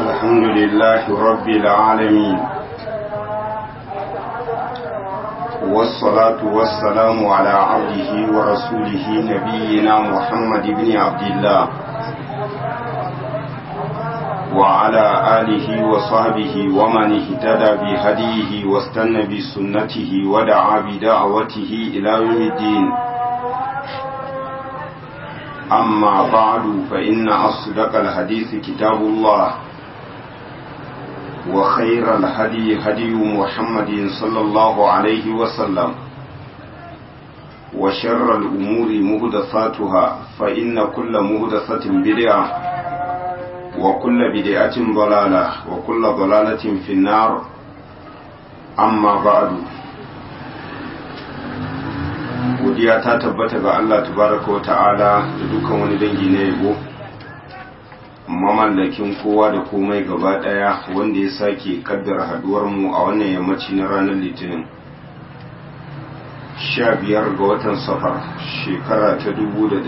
الحمد لله رب العالمين والصلاة والسلام على عبده ورسوله نبينا محمد بن عبد الله وعلى آله وصحبه ومن اهتدى بهديه واستنى بسنته ودعا بدعوته إلى يوم الدين أما بعد فإن أصدق الحديث كتاب الله وخير الهدي هدي محمد صلى الله عليه وسلم وشر الأمور مهدثاتها فإن كل مهدثة بدعة وكل بدعة ضلالة وكل ضلالة في النار أما بعد godiya ta tabbata ga Allah tabaraka wa ta'ala da dukkan wani dangi na yabo mamallakin kowa da komai gaba daya wanda ya sake kaddara haduwar mu a wannan yammaci na ranar litinin 15 ga watan safar shekara ta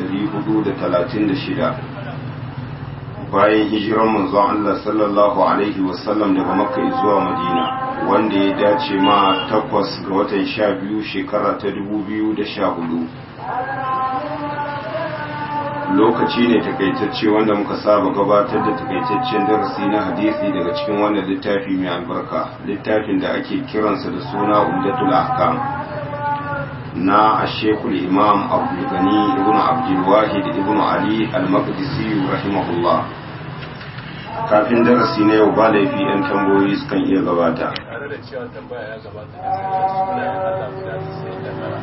1436 bayan hijiran manzon Allah sallallahu alaihi wasallam daga makka zuwa madina wanda ya dace ma takwas ga watan sha biyu shekara ta dubu biyu da sha hudu lokaci ne takaitacce wanda muka saba gabatar da takaitaccen darasi na hadisi daga cikin wannan littafi mai albarka littafin da ake kiransa da suna umdatul ahkam na ashekul imam abdulgani ibn abdulwahid ibn ali al-maqdisi rahimahullah kafin darasi na yau ba laifi 'yan tambayoyi sukan iya gabata tare da cewa tambaya ya gabata da sunayen Allah guda sai da tara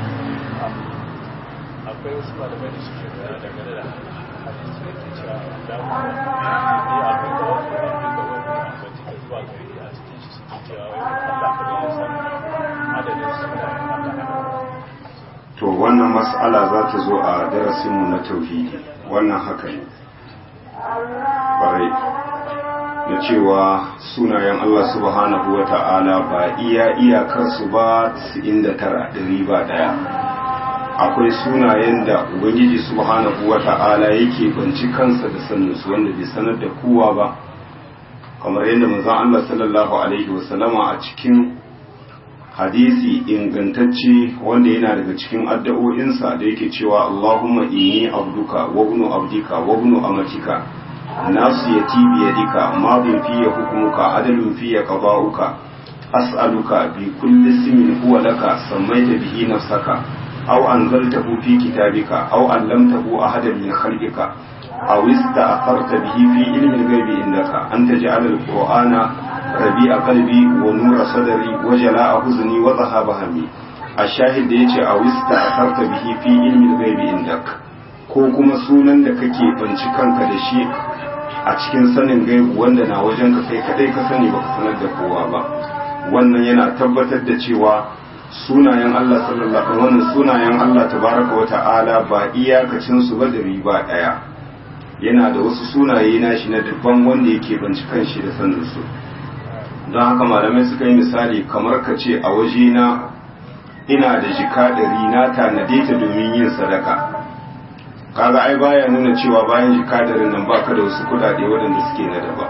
akwai wasu malamai da suke da dangane da hadisi da ke cewa da mu ne akwai da wasu akwai da wani akwai da zuwa gari a cikin shi suke cewa wai Allah ka ya san adadin sunayen Allah to wannan mas'ala za ta zo a darasinmu na tauhidi wannan haka ne ƙwarai na cewa sunayen Allah subhanahu wa ta'ala ba iya iyakarsu ba 99 ɗari ba ɗaya akwai sunayen da ubangiji subhanahu wa ta'ala yake banci kansa da saninsu wanda bai sanar da kowa ba kamar yadda manzon Allah sallallahu alaihi wasallama a cikin hadisi ingantacce wanda yana daga cikin addu'o'insa da yake cewa Allahumma inni abduka wa ibnu abdika wa ibnu amatika nasiyati bi yadika madin fiye hukumuka adalun fiye qada'uka as'aluka bi kulli ismin huwa laka sammaita bihi nafsaka aw anzaltahu fi kitabika aw allamtahu ahadan min khalqika aw ista'tharta bihi fi ilmi al-ghaibi indaka an taj'ala al-qur'ana rabi'a qalbi wa nura sadri wa jala'a huzni wa dhahaba hammi ash-shahid da yace aw ista'tharta bihi fi ilmi al-ghaibi indaka ko kuma sunan da kake banci kanka da shi a cikin sanin gaibu wanda na wajen ka kai kadai ka sani baka sanar da kowa ba wannan yana tabbatar da cewa sunayen Allah sallallahu alaihi wannan sunayen Allah tabaraka wa ta'ala ba iyakacin su ba da riba daya yana da wasu sunaye na shi na dabban wanda yake banci kanshi da sanin su don haka malamai suka yi misali kamar ka ce a waje na ina da jika ɗari na tanade ta domin yin sadaka kaga ai baya nuna cewa bayan jikadarin nan baka da wasu kudade waɗanda suke na daba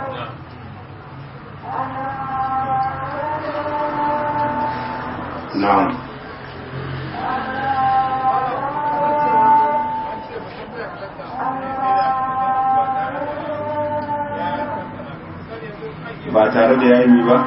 na'am ba tare da yayi ba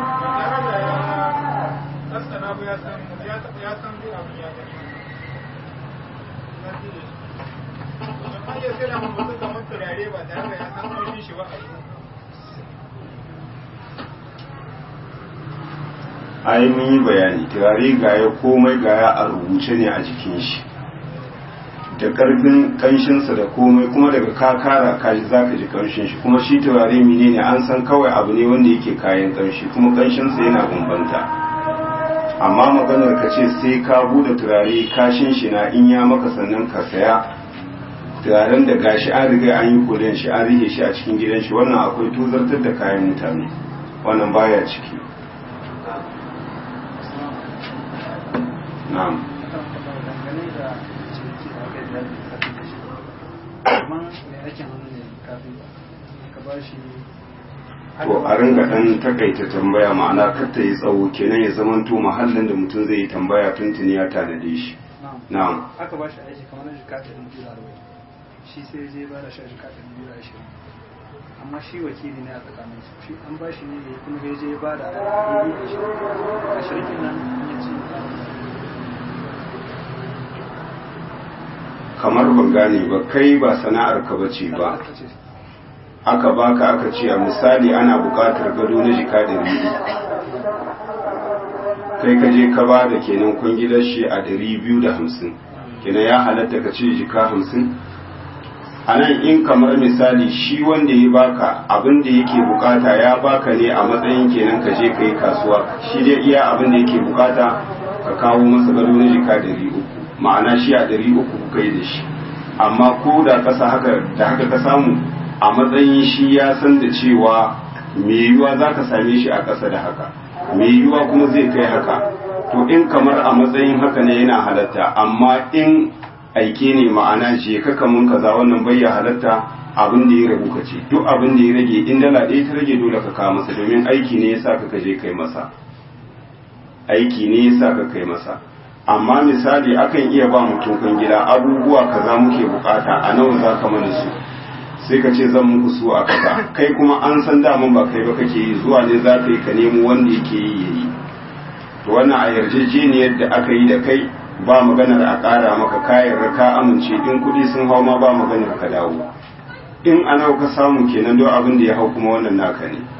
ai mun yi bayani turare gaya komai gaya a rubuce ne a jikin shi da karfin kanshinsa da komai kuma daga kakara kaji za ka ji kanshin shi kuma shi turare mine ne an san kawai abu ne wanda yake kayan kanshi kuma kanshinsa yana bambanta amma maganar ka ce sai ka bude turare kashin shi na in ya maka sannan ka saya turaren da gashi an riga an yi kolen shi an rike shi a cikin gidan shi wannan akwai tuzartar da kayan mutane wannan baya ciki na'am amma mai aikin hannu ne kafin ka ba shi to a ringa dan takaita tambaya ma'ana kar ta yi tsawo kenan ya zamanto mahallin da mutum zai yi tambaya tuntuni ya tanade shi na'am aka ba shi aiki kamar na jika ɗari biyu da arba'in shi sai je ba da shi jika ɗari biyu da ashirin amma shi wakili ne a tsakanin su shi an ba shi ne da kuma ya je ba da ɗari biyu da ashirin ashirin ɗin nan ya ce kamar ban gane ba kai ba sana'ar ka bace ba aka ce aka baka aka ce a misali ana buƙatar gado na jika ɗari biyu kai ka je ka ba da kenan kungilar shi a ɗari biyu da hamsin kenan ya halatta ka ce jika hamsin a nan in kamar misali shi wanda ya baka abin da yake bukata ya baka ne a matsayin kenan ka je ka yi kasuwa shi dai iya abin da yake bukata ka kawo masa gado na jika ɗari uku ma'ana shi a ɗari uku kuka yi da shi amma ko da kasa haka da haka ka samu a matsayin shi ya san da cewa me yiwuwa za ka same shi a ƙasa da haka me yiwuwa kuma zai kai haka to in kamar a matsayin haka ne yana halatta amma in aike ne ma'ana je ka kamun kaza wannan bai ya halatta abin da ya rabu ka ce duk abin da ya rage in dala ɗaya ta rage dole ka kawo masa domin aiki ne yasa ka kaje kai masa aiki ne yasa ka kai masa amma misali akan iya ba mutum kan gida abubuwa kaza muke bukata a nawa za ka mana su sai ka ce zan muku su a kaza kai kuma an san daman ba kai ba kake yi zuwa ne za ka yi ka nemo wanda yake yi yayi to wannan a yarjejeniyar da aka yi da kai ba maganar a ƙara maka kayan ka amince in kuɗi sun hau ma ba maganar ka dawo in ana ka samu kenan don abin da ya hau kuma wannan naka ne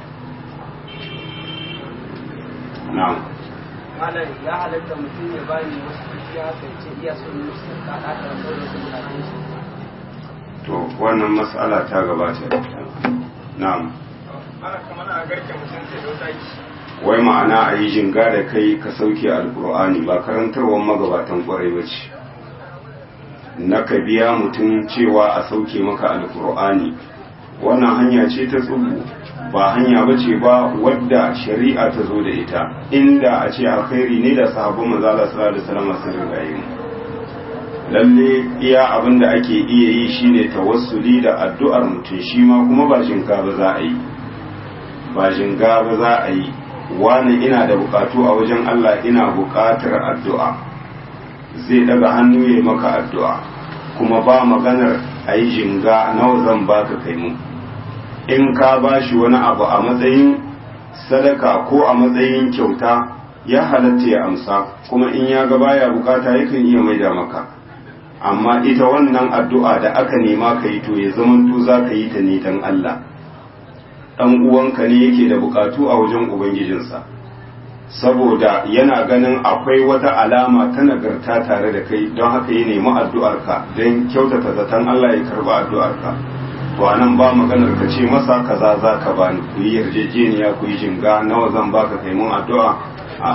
na'am malam ya halatta mutum ya bani wasu kuɗi haka ya ce iya son musu ka ɗaka da su mutanen shi to wannan mas'ala ta gabata na'am ana kamar a garke mutum sai da wata wai ma'ana a yi jinga da kai ka sauke alkur'ani ba karantarwar magabatan kwarai ba ce na ka biya mutum cewa a sauke maka alkur'ani wannan hanya ce ta tsubu ba hanya ba ce ba wadda shari'a ta zo da ita inda a ce alkhairi ne da sahabban manzala sallallahu alaihi wasallam sun riga yi lalle iya abin da ake iya yi shine tawassuli da addu'ar mutum shi ma kuma ba jinga ba za a yi ba jinga ba za a yi wani ina da bukatu a wajen Allah ina bukatar addu'a zai daga hannu ya maka addu'a kuma ba maganar a yi jinga nawa zan baka kai mu in ka ba shi wani abu a matsayin sadaka ko a matsayin kyauta ya halatta ya amsa kuma in ya ga baya bukata yakan iya maida maka amma ita wannan addu'a da aka nema ka yi to ya zamanto za ka yi ta ne don Allah ɗan uwanka ne yake da bukatu a wajen ubangijinsa saboda yana ganin akwai wata alama ta nagarta tare da kai don haka ya nemi addu'arka don kyautata zaton Allah ya karba addu'arka to anan ba maganar ka ce masa kaza za ka bani ku yi yarjejeniya ku yi jinga nawa zan baka kai mun addu'a a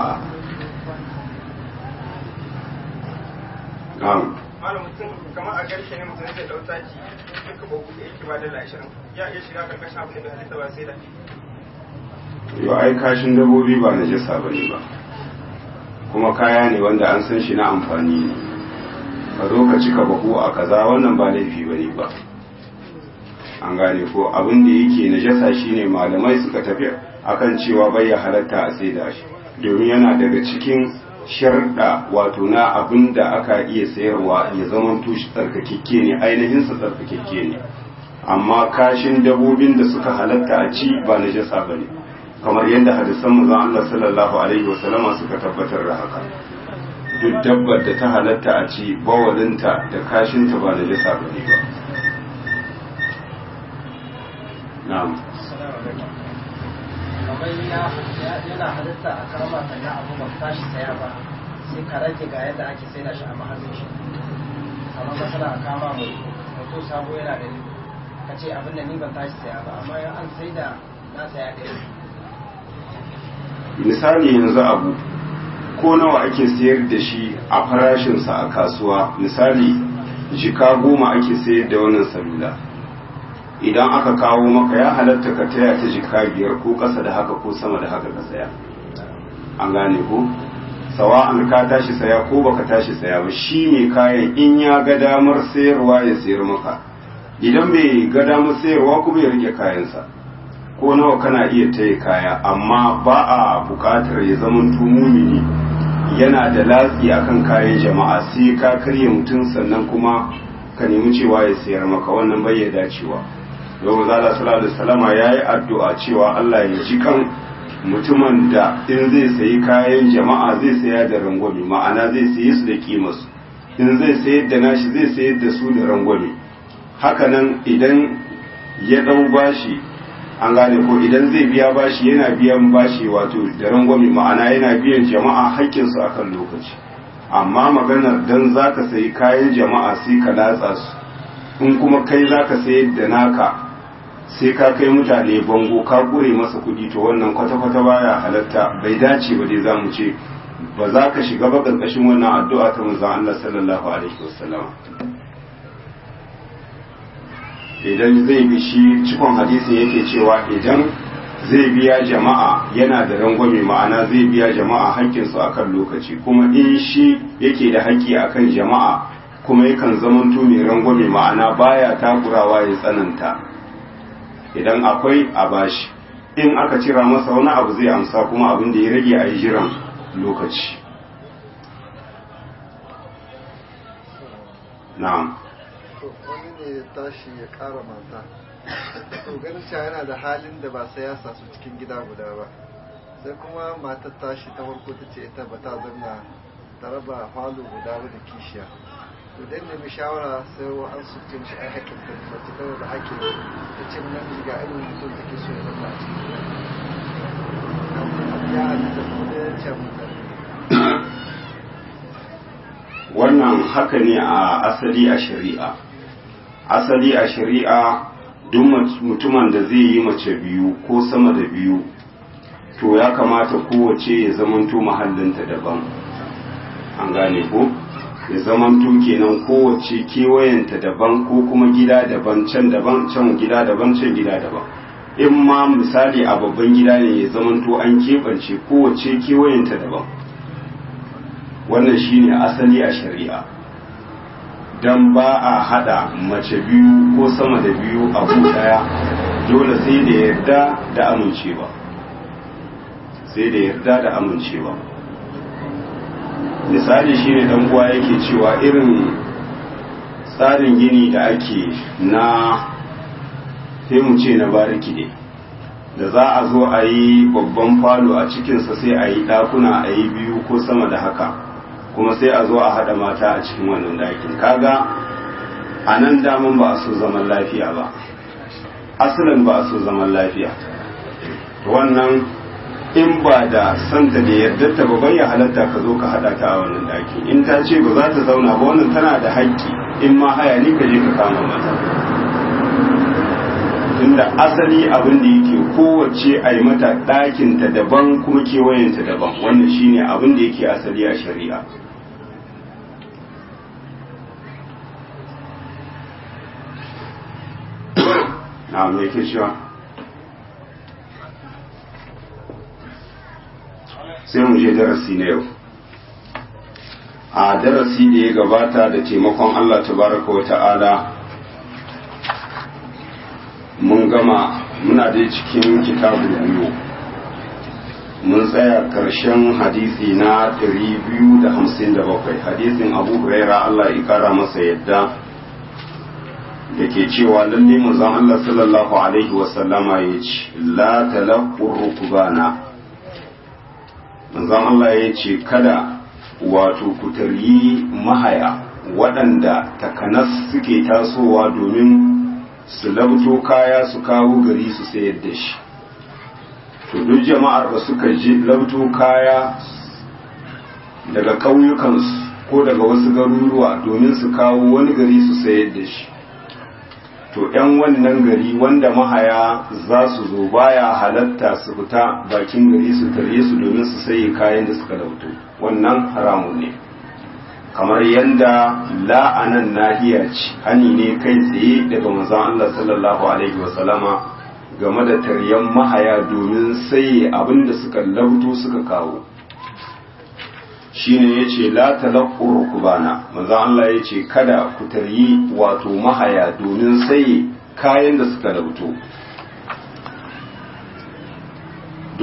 na'am malam mutum kamar a garke ne mutum zai ɗauta ki duka ba kuɗi yake ba dala ashirin ya iya shiga karkashin abin da bai halitta ba sai da yau ai kashin dabobi ba na jasa ba ne ba kuma kaya ne wanda an san shi na amfani ne ka zo ka cika bahu a kaza wannan ba laifi ba ne ba an gane ko abin da yake na jasa shi ne malamai suka tafi akan cewa bai ya halatta a sai da shi domin yana daga cikin sharɗa wato na abin da aka iya sayarwa ya zama tushe tsarkakekke ne ainihinsa tsarkakekke ne amma kashin dabobin da suka halatta a ci ba na jasa ba ne kamar yadda hadisan manzon Allah sallallahu alaihi wasallama suka tabbatar da haka duk dabbar da ta halatta a ci bawalinta da kashinta ba na jasa ba ne ba na'am kamar yana halitta a kama ka na abu ba tashi saya ba sai ka rage ga yadda ake sai da shi a mahallin shi amma masana a kama mai mutum sabo yana da ka ce abin da ni ban tashi saya ba amma an sai da na saya ɗaya misali yanzu abu ko nawa ake sayar da shi a farashinsa a kasuwa misali jika goma ake sayar da wannan salula idan aka kawo maka ya halatta ka taya ta jika biyar ko ƙasa da haka ko sama da haka ka saya an gane ko sawa an ka tashi saya ko baka tashi saya ba shi mai kayan in ya ga damar sayarwa ya sayar maka idan bai ga damar sayarwa kuma ya rike kayansa ko nawa kana iya taya kaya amma ba a buƙatar ya zama mumini yana da latsi akan kayan jama'a sai ka karya mutum sannan kuma ka nemi cewa ya sayar maka wannan bai ya dacewa yau zala sallallahu alaihi wasallama yayi addu'a cewa Allah ya ji kan mutumin da in zai sayi kayan jama'a zai saya da rangwame ma'ana zai sayi su da kimarsu in zai sayar da nashi zai sayar da su da rangwame hakanan idan ya dau bashi an gane ko idan zai biya bashi yana biyan bashi wato da rangwame ma'ana yana biyan jama'a haƙƙinsu akan lokaci amma maganar dan zaka sayi kayan jama'a sai ka latsa su in kuma kai zaka sayar da naka sai ka kai mutane bango ka kure masa kuɗi to wannan kwata-kwata baya halatta bai dace ba dai za mu ce ba za ka shiga ba ƙarƙashin wannan addu'a ta manzon Allah sallallahu alaihi wasallam idan zai bi shi cikon hadisin yake cewa idan zai biya jama'a yana da rangwame ma'ana zai biya jama'a haƙƙinsu akan lokaci kuma in shi yake da haƙƙi akan jama'a kuma yakan zamanto mai rangwame ma'ana baya takurawa ya tsananta idan akwai a bashi in aka cira masa wani abu zai amsa kuma abin da ya rage a yi jiran lokaci na'am wani ne ya tashi ya kara mata to ganin cewa yana da halin da ba sai ya sa su cikin gida guda ba sai kuma matar tashi ta farko ta ce ita ba ta zanna ta raba falo guda da kishiya to dan nemi shawara sai an su tun shi ai hakin ta mace ta da hakin ta ce nan ga irin mutum da ke so ya zanna a cikin gida ya halitta kuma da ya ce mutane wannan haka ne a asali a shari'a asali a shari'a duk mutumin da zai yi mace biyu ko sama da biyu to ya kamata kowace ya zamanto mahallinta daban an gane ko ya zamanto kenan kowace kewayenta daban ko kuma gida daban can daban can gida daban can gida daban in ma misali a babban gida ne ya zamanto an keɓance kowace kewayenta daban wannan shine asali a shari'a don ba a hada mace biyu ko sama da biyu a daya dole sai da yarda da amincewa sai da yarda da amincewa misali shine dan uwa yake cewa irin tsarin gini da ake na sai mu ce na bariki ne da za a zo a yi babban falo a cikinsa sai a yi ɗakuna a yi biyu ko sama da haka kuma sai a zo a haɗa mata a cikin wannan ɗakin kaga a nan daman ba a so zaman lafiya ba asalin ba a so zaman lafiya wannan in ba da santa da yarda ta ba bai halatta ka zo ka haɗa ta a wannan ɗaki in ta ce ba za ta zauna ba wannan tana da haƙƙi in ma haya ne ka je ka kama mata tunda asali abin da yake kowace a yi mata ɗakinta daban kuma kewayenta daban wannan shine abin da yake asali a shari'a na me ke cewa sai mu je darasi na yau a darasi da ya gabata da taimakon Allah tabaraka wa ta'ala mun gama muna dai cikin kitabul biyu mun tsaya karshen hadisi na 257 hadisin abu huraira Allah ya kara masa yadda da ke cewa lalle manzon Allah sallallahu alaihi wasallama ya ce la talaqqur rukbana manzon Allah ya ce kada wato ku taryi mahaya waɗanda takanas suke tasowa domin su labto kaya su kawo gari su sayar da shi to duk jama'ar da suka je labto kaya daga ƙauyukansu ko daga wasu garuruwa domin su kawo wani gari su sayar da shi to 'yan wannan gari wanda mahaya za su zo baya halatta su fita bakin gari su tare su domin su saye kayan da suka lauto wannan haramun ne kamar yadda la'anan nahiya ce hani ne kai tsaye daga manzon Allah sallallahu alaihi wasallama game da taryan mahaya domin saye abin da suka lauto suka kawo shine yace la talaqqu rukbana manzon Allah yace kada ku taryi wato mahaya domin saye kayan da suka lauto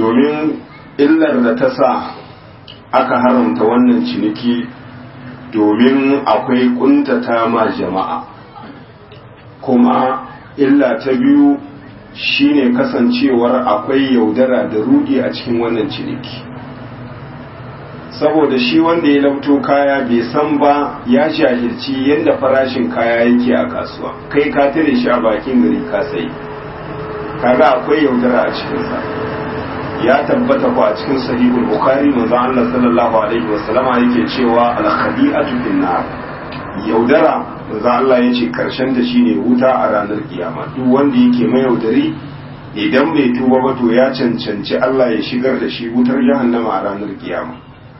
domin illar da ta sa aka haramta wannan ciniki domin akwai kuntata ma jama'a kuma illa ta biyu shine kasancewar akwai yaudara da rudi a cikin wannan ciniki saboda shi wanda ya labto kaya bai san ba ya jahilci yadda farashin kaya yake a kasuwa kai ka tare shi a bakin gari ka sai kaga akwai yaudara a cikinsa ya tabbata ko a cikin sahihul bukhari manzo Allah sallallahu alaihi wasallama yake cewa al khadi'atu fin nar yaudara manzo Allah yace karshen da shine wuta a ranar kiyama duk wanda yake mai yaudari idan bai tuba ba to ya cancanci Allah ya shigar da shi wutar jahannama a ranar kiyama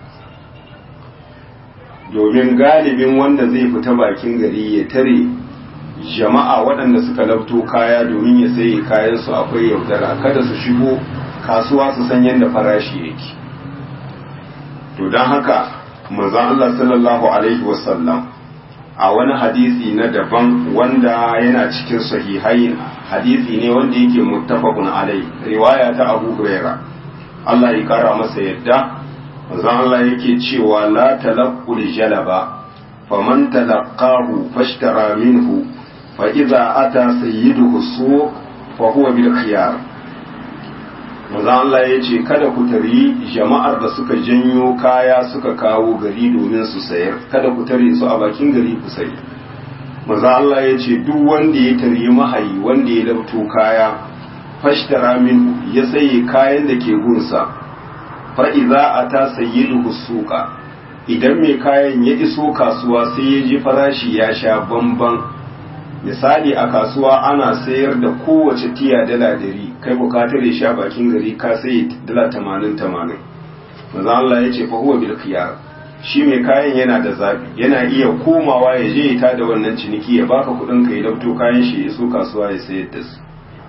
domin galibin wanda zai fita bakin gari ya tare jama'a waɗanda suka labto kaya domin ya saye kayansu akwai yaudara kada su shigo kasuwa su san yadda farashi yake to don haka manzon Allah sallallahu alaihi wasallam a wani hadisi na daban wanda yana cikin sahihai hadisi ne wanda yake muttafaqun alai riwaya ta Abu Huraira Allah ya kara masa yadda manzon Allah yake cewa la talaqqul jalaba faman talaqqahu fashtara minhu fa idza ata sayyiduhu suq fa huwa bil khiyar manzon Allah ya ce kada ku tari jama'ar da suka janyo kaya suka kawo gari domin su sayar kada ku tare su a bakin gari ku sayi manzon Allah ya ce duk wanda ya tari mahayi wanda ya labto kaya fashtara minhu ya saye kayan da ke gunsa fa'iza a ta sayi suka idan mai kayan ya iso kasuwa sai ya ji farashi ya sha bamban misali a kasuwa ana sayar da kowace tiya dala dari kai bukatar ya sha bakin gari ka sai dala tamanin tamanin maza Allah ya ce fahuwa bil khiyar shi mai kayan yana da zabi yana iya komawa ya je ta da wannan ciniki ya baka kudin ka ya dauto kayan shi ya iso kasuwa ya sayar da su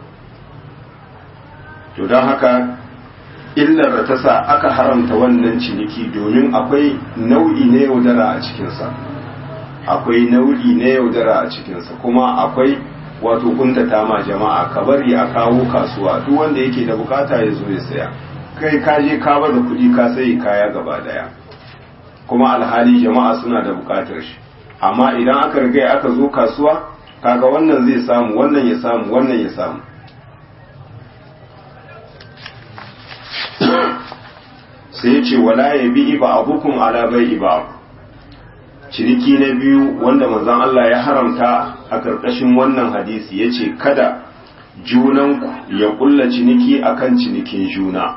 to don haka illar da ta sa aka haramta wannan ciniki domin akwai nau'i na yaudara a cikinsa akwai nau'i na yaudara a cikinsa kuma akwai wato kuntata ma jama'a ka bari a kawo kasuwa duk wanda yake da bukata ya zo ya saya kai ka je ka baza kuɗi ka sayi kaya gaba daya kuma alhali jama'a suna da bukatar shi amma idan aka riga aka zo kasuwa kaga wannan zai samu wannan ya samu wannan ya samu sai ce wala ya bi iba abukum ala bai iba ciniki na biyu wanda manzon Allah ya haramta a karkashin wannan hadisi ya ce kada junanku ya kulla ciniki akan cinikin juna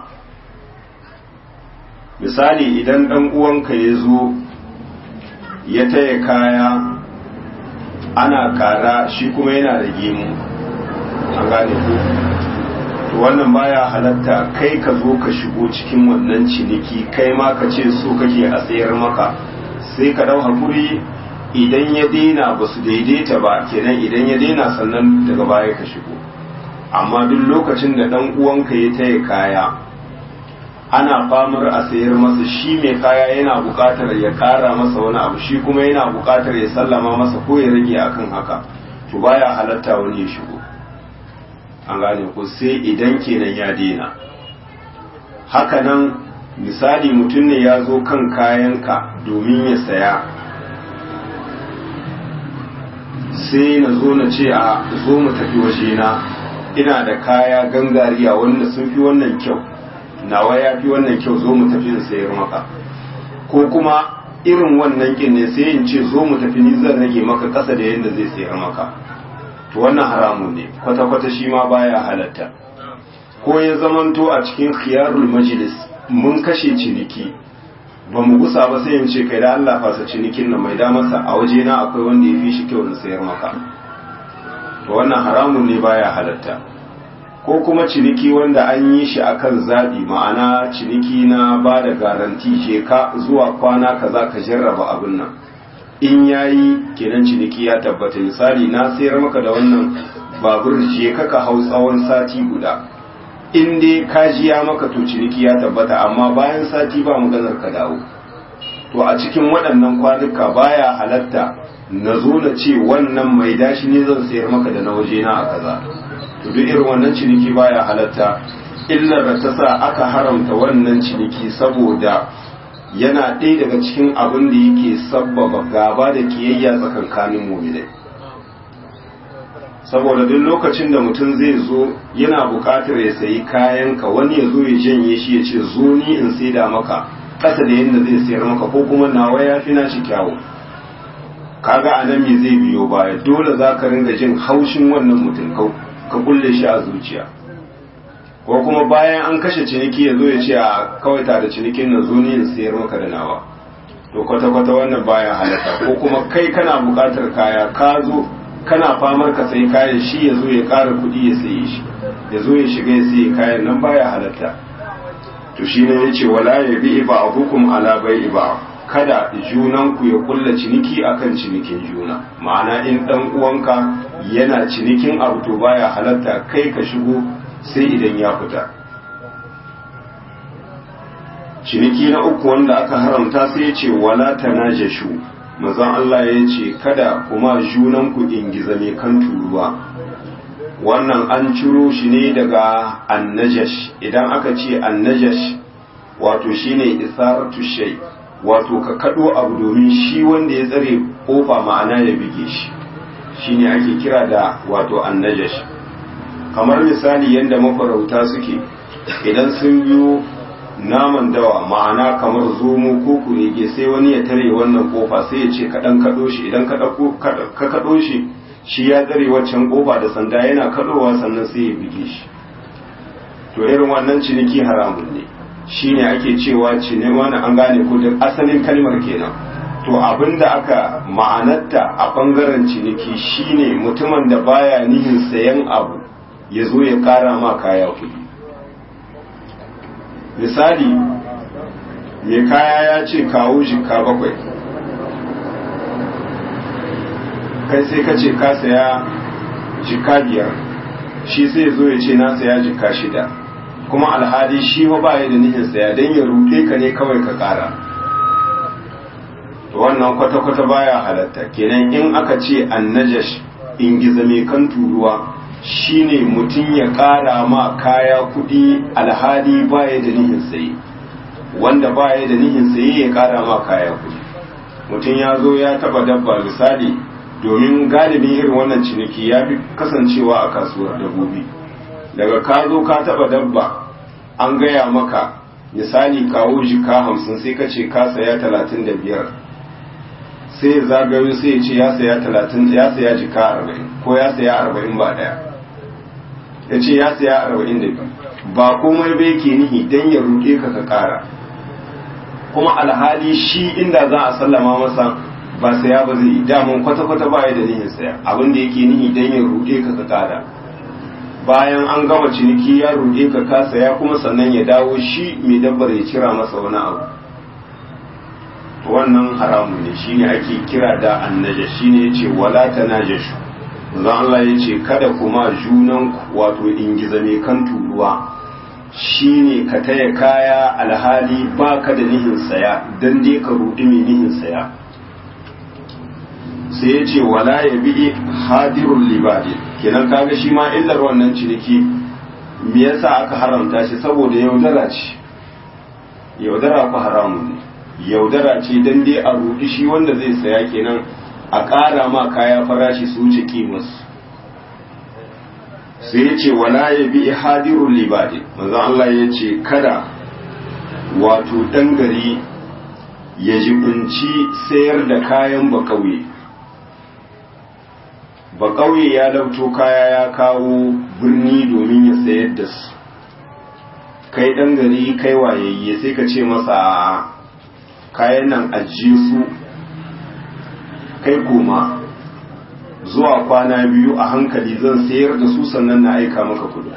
misali idan ɗan uwanka ya zo ya taya kaya ana kara shi kuma yana da gemu an gane ku to wannan baya halatta kai ka zo ka shigo cikin wannan ciniki kai ma ka ce so kake a tsayar maka sai ka dau hakuri idan ya daina ba su daidaita ba kenan idan ya daina sannan daga baya ka shigo amma duk lokacin da dan uwanka ya taya kaya ana famar a sayar masa shi mai kaya yana buƙatar ya ƙara masa wani abu shi kuma yana buƙatar ya sallama masa ko ya rage akan haka to baya halatta wani ya shigo an gane ko sai idan kenan ya daina hakanan misali mutum ne ya zo kan kayanka domin ya saya sai na zo na ce a zo mu tafi wajena ina da kaya gangariya wanda sun fi wannan kyau nawa ya fi wannan kyau zo mu tafi in sayar maka ko kuma irin wannan kin ne sai in ce zo mu tafi ni zan rage maka kasa da yadda zai sayar maka to wannan haramun ne kwata-kwata shi ma baya halatta ko ya zamanto a cikin khiyarul majlis mun kashe ciniki ba mu gusa ba sai in ce kai da Allah fasa cinikin nan mai da masa a waje na akwai wanda ya fi shi kyau na sayar maka to wannan haramun ne baya halatta ko kuma ciniki wanda an yi shi akan zaɓi ma'ana ciniki na ba da garanti je ka zuwa kwana kaza ka jarraba abin nan in yayi kenan ciniki ya tabbata misali na sayar maka da wannan babur je ka ka hau tsawon sati guda in dai ka jiya maka to ciniki ya tabbata amma bayan sati ba maganar ka dawo to a cikin waɗannan kwanuka baya halatta na zo na ce wannan mai dashi ne zan sayar maka da na waje na a kaza to duk irin wannan ciniki baya halatta illar da ta sa aka haramta wannan ciniki saboda yana ɗaya daga cikin abin da yake sabbaba gaba da kiyayya tsakankanin muminai saboda duk lokacin da mutum zai zo yana buƙatar ya sayi kayanka wani ya zo ya janye shi ya ce zo ni in saida maka ƙasa da yadda zai sayar maka ko kuma nawa ya fi naci kyawu kaga a nan me zai biyo baya dole za ka ringa jin haushin wannan mutum ka kulle shi a zuciya ko kuma bayan an kashe ciniki ya zo ya ce a kawai ta da cinikin nan zo ni in sayar maka da nawa to kwata-kwata wannan baya halatta ko kuma kai kana buƙatar kaya ka zo kana famar ka sayi kayan shi ya zo ya ƙara kuɗi ya saye shi ya zo ya shiga ya sayi kayan nan baya halatta to shi ne ya ce wala ya bi iba a hukum ala bai iba kada junanku ya kulla ciniki akan cinikin juna ma'ana in dan uwanka yana cinikin abu to baya halatta kai ka shigo sai idan ya fita ciniki na uku wanda aka haramta sai ya ce wala tanajashu mazan Allah ya ce kada kuma junanku ingiza mai kan turuwa wannan an ciro shi ne daga annajash idan aka ce annajash wato shine isaratu shay wato ka kado abu domin shi wanda ya tsare kofa ma'ana ya bige shi shine ake kira da wato annajash kamar misali yadda mafarauta suke idan sun biyo naman dawa ma'ana kamar zomo ko kurege sai wani ya tare wannan kofa sai ya ce kaɗan kaɗo shi idan ka kaɗo shi shi ya tsare waccan kofa da sanda yana kaɗowa sannan sai ya bige shi to irin wannan ciniki haramun ne shine ake cewa cine wani an gane ko da asalin kalmar kenan to abinda aka ma'anarta a bangaren ciniki shine mutumin da baya nihin sayan abu ya zo ya kara ma kaya kuɗi misali mai kaya ya ce kawo jika bakwai kai sai ka ce ka saya jika biyar shi sai zo ya ce na saya jika shida kuma alhali shi ba ba da nihin saya don ya ruɗe ka ne kawai ka ƙara to wannan kwata-kwata baya halatta kenan in aka ce annajash in gizame kan turuwa shine mutum ya ƙara ma kaya kuɗi alhali baya da nihin saye wanda baya da nihin saye ya ƙara ma kaya kuɗi mutum ya zo ya taɓa dabba misali domin galibin irin wannan ciniki ya fi kasancewa a kasuwar dabbobi daga ka zo ka taɓa dabba an gaya maka misali kawo jika hamsin sai ka ce ka saya talatin da biyar sai ya zagayo sai ya ce ya saya talatin ya saya jika arba'in ko ya saya arba'in ba ɗaya ya ce ya saya arba'in da biyu ba komai bai ke nihi don ya ruɗe ka ka ƙara kuma alhali shi inda za a sallama masa ba saya ba zai yi daman kwata-kwata ba ya da nihin saya abin da yake nihi don ya ruɗe ka ka ƙara bayan an gama ciniki ya ruɗe ka ka saya kuma sannan ya dawo shi mai dabbar ya cira masa wani abu wannan haramun ne shine ake kira da annaja shine yace wala tanajashu manzo Allah yace kada kuma junan wato ingiza mai kan turuwa shine ka taya kaya alhali baka da nihin saya dan dai ka rudi mai nihin saya sai yace wala yabi hadirul libadi kenan kaga shi ma illar wannan ciniki me yasa aka haramta shi saboda yaudara ce yaudara ku haramun ne yaudara ce dan dai a rudi shi wanda zai saya kenan a ƙara ma kaya farashi su wuce kimarsu sai ya ce wala ya bi hadirun libadi manzan Allah ya ce kada wato ɗan gari ya jibinci sayar da kayan bakauye bakauye ya lauto kaya ya kawo birni domin ya sayar da su kai ɗan gari kai wayayye sai ka ce masa kayan nan ajiye su kai koma zuwa kwana biyu a hankali zan sayar da su sannan na aika maka kudu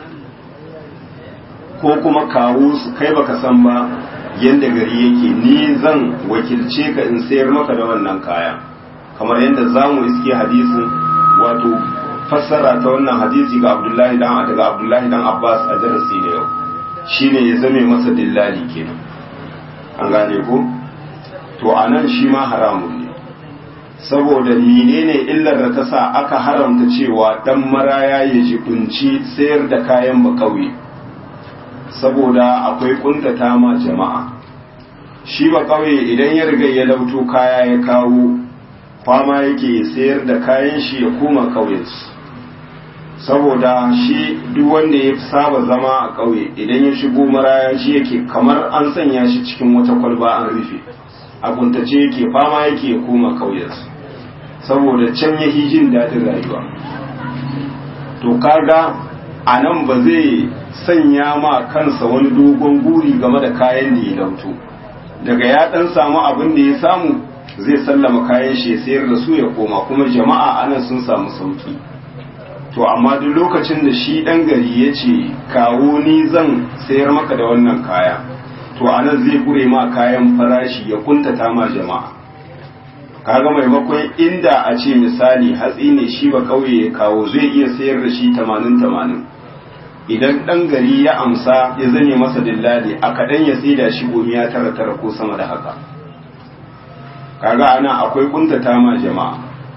ko kuma kawo su kai baka san ba yadda gari yake ni zan wakilce ka in sayar maka da wannan kaya kamar yadda za mu iske hadisin wato fassara ta wannan hadisi ga abdullahi dan daga abdullahi dan abbas a darasi da yau shine ya zame masa dillali kenan an gane ko to a nan shi ma haramun ne saboda menene illar da ta sa aka haramta cewa dan maraya ya jibinci sayar da kayan bakauye saboda akwai kuntata ma jama'a shi ba kauye idan ya riga ya lauto kaya ya kawo fama yake sayar da kayan shi ya koma kauyensu saboda shi duk wanda ya saba zama a kauye idan ya shigo maraya shi yake kamar an sanya shi cikin wata kwalba an rufe a kuntace yake fama yake ya koma kauyensu saboda can ya jin daɗin rayuwa to kaga a nan ba zai sanya ma kansa wani dogon guri game da kayan da ya lauto daga ya dan samu abin da ya samu zai sallama kayan shi ya sayar da su ya koma kuma jama'a anan sun samu sauki to amma duk lokacin da shi dan gari ya ce kawo ni zan sayar maka da wannan kaya to anan zai kure ma kayan farashi ya kuntata ma jama'a kaga maimakon inda a ce misali hatsi ne shi ba kauye ya kawo zai iya sayar da shi 80-80 idan ɗan gari ya amsa ya zane masa dillali a kaɗan ya tsida shi gomiya tara tara ko sama da haka kaga ana akwai kuntata ma jama'a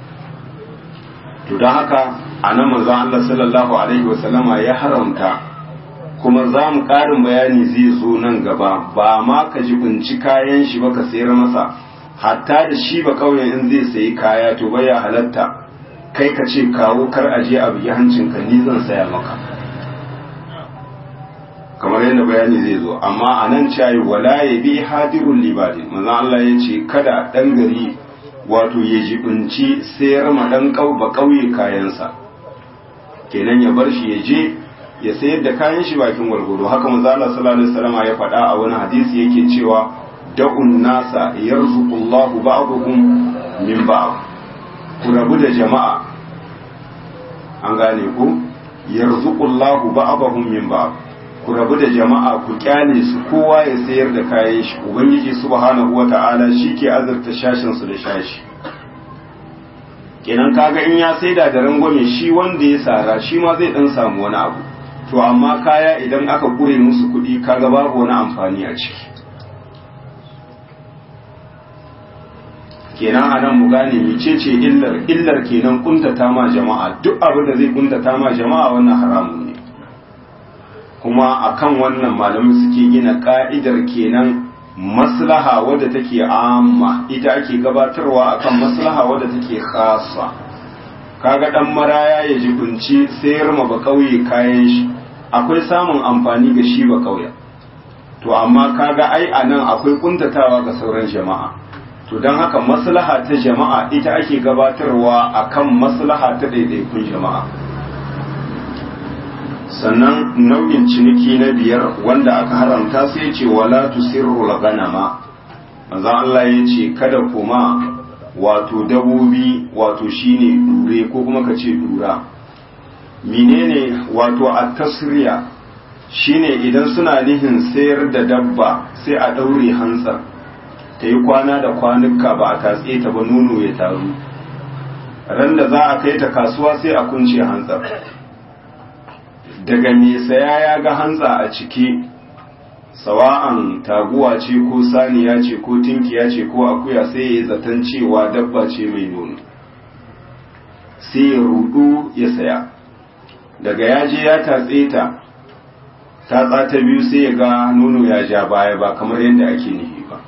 to don haka a nan manzon Allah sallallahu alaihi wasallama ya haramta kuma za mu ƙarin bayani zai zo nan gaba ba ma ka ji kunci kayan shi ba ka sayar masa hatta da shi ba kauyen in zai sayi kaya to baya halatta kai ka ce kawo kar aje a biyi hancinka ni zan saya maka kamar yadda bayani zai zo amma a nan cayi wala ya bi hadirun libadin manzon Allah ya ce kada dan gari wato ya jibinci sayar ma dan ba kauye kayansa kenan ya bar shi ya je ya sayar da kayan shi bakin gwargwado haka manzon Allah sallallahu alaihi wasallam ya faɗa a wani hadisi yake cewa da'un nasa yarzuqullahu ba'dhum min ba'd ku rabu da jama'a an gane ku yarzuqullahu ba'dhum min ba'd ku rabu da jama'a ku kyale su kowa ya sayar da kayan shi ubangiji subhanahu wata'ala ke azurta shashin su da shashi kenan kaga in ya saida da rangwame shi wanda ya sara shi ma zai dan samu wani abu to amma kaya idan aka kure musu kuɗi kaga babu wani amfani a ciki kenan a nan mu gane mecece illar illar kenan kuntata ma jama'a duk abin da zai kuntata ma jama'a wannan haramun ne kuma akan wannan malamin suke gina ka'idar kenan maslaha wadda take amma ita ake gabatarwa akan maslaha wadda take khassa kaga dan maraya ya jibinci sayar ma ba kauye kayan shi akwai samun amfani ga shi ba kauye to amma kaga ai anan akwai kuntatawa ga sauran jama'a to don haka maslaha ta jama'a ita ake gabatarwa akan maslaha ta daidaikun jama'a sannan nau'in ciniki na biyar wanda aka haramta sai ce wala tusirru ganama manzon Allah ya ce kada kuma wato dabobi wato shine dure ko kuma ka ce dura menene wato at-tasriya shine idan suna nihin sayar da dabba sai a daure hantsar ta yi kwana da kwanuka ba a tatse ta ba nono ya taru ran da za a kai ta kasuwa sai a kunce hantsar daga mai saya ya ga hantsa a ciki sawa'an taguwa ce ko saniya ce ko tinkiya ce ko akuya sai ya yi zaton cewa dabba ce mai nono sai ya rudu ya saya daga ya je ya tatse ta tatsa ta biyu sai ya ga nono ya ja baya ba kamar yadda ake nihi ba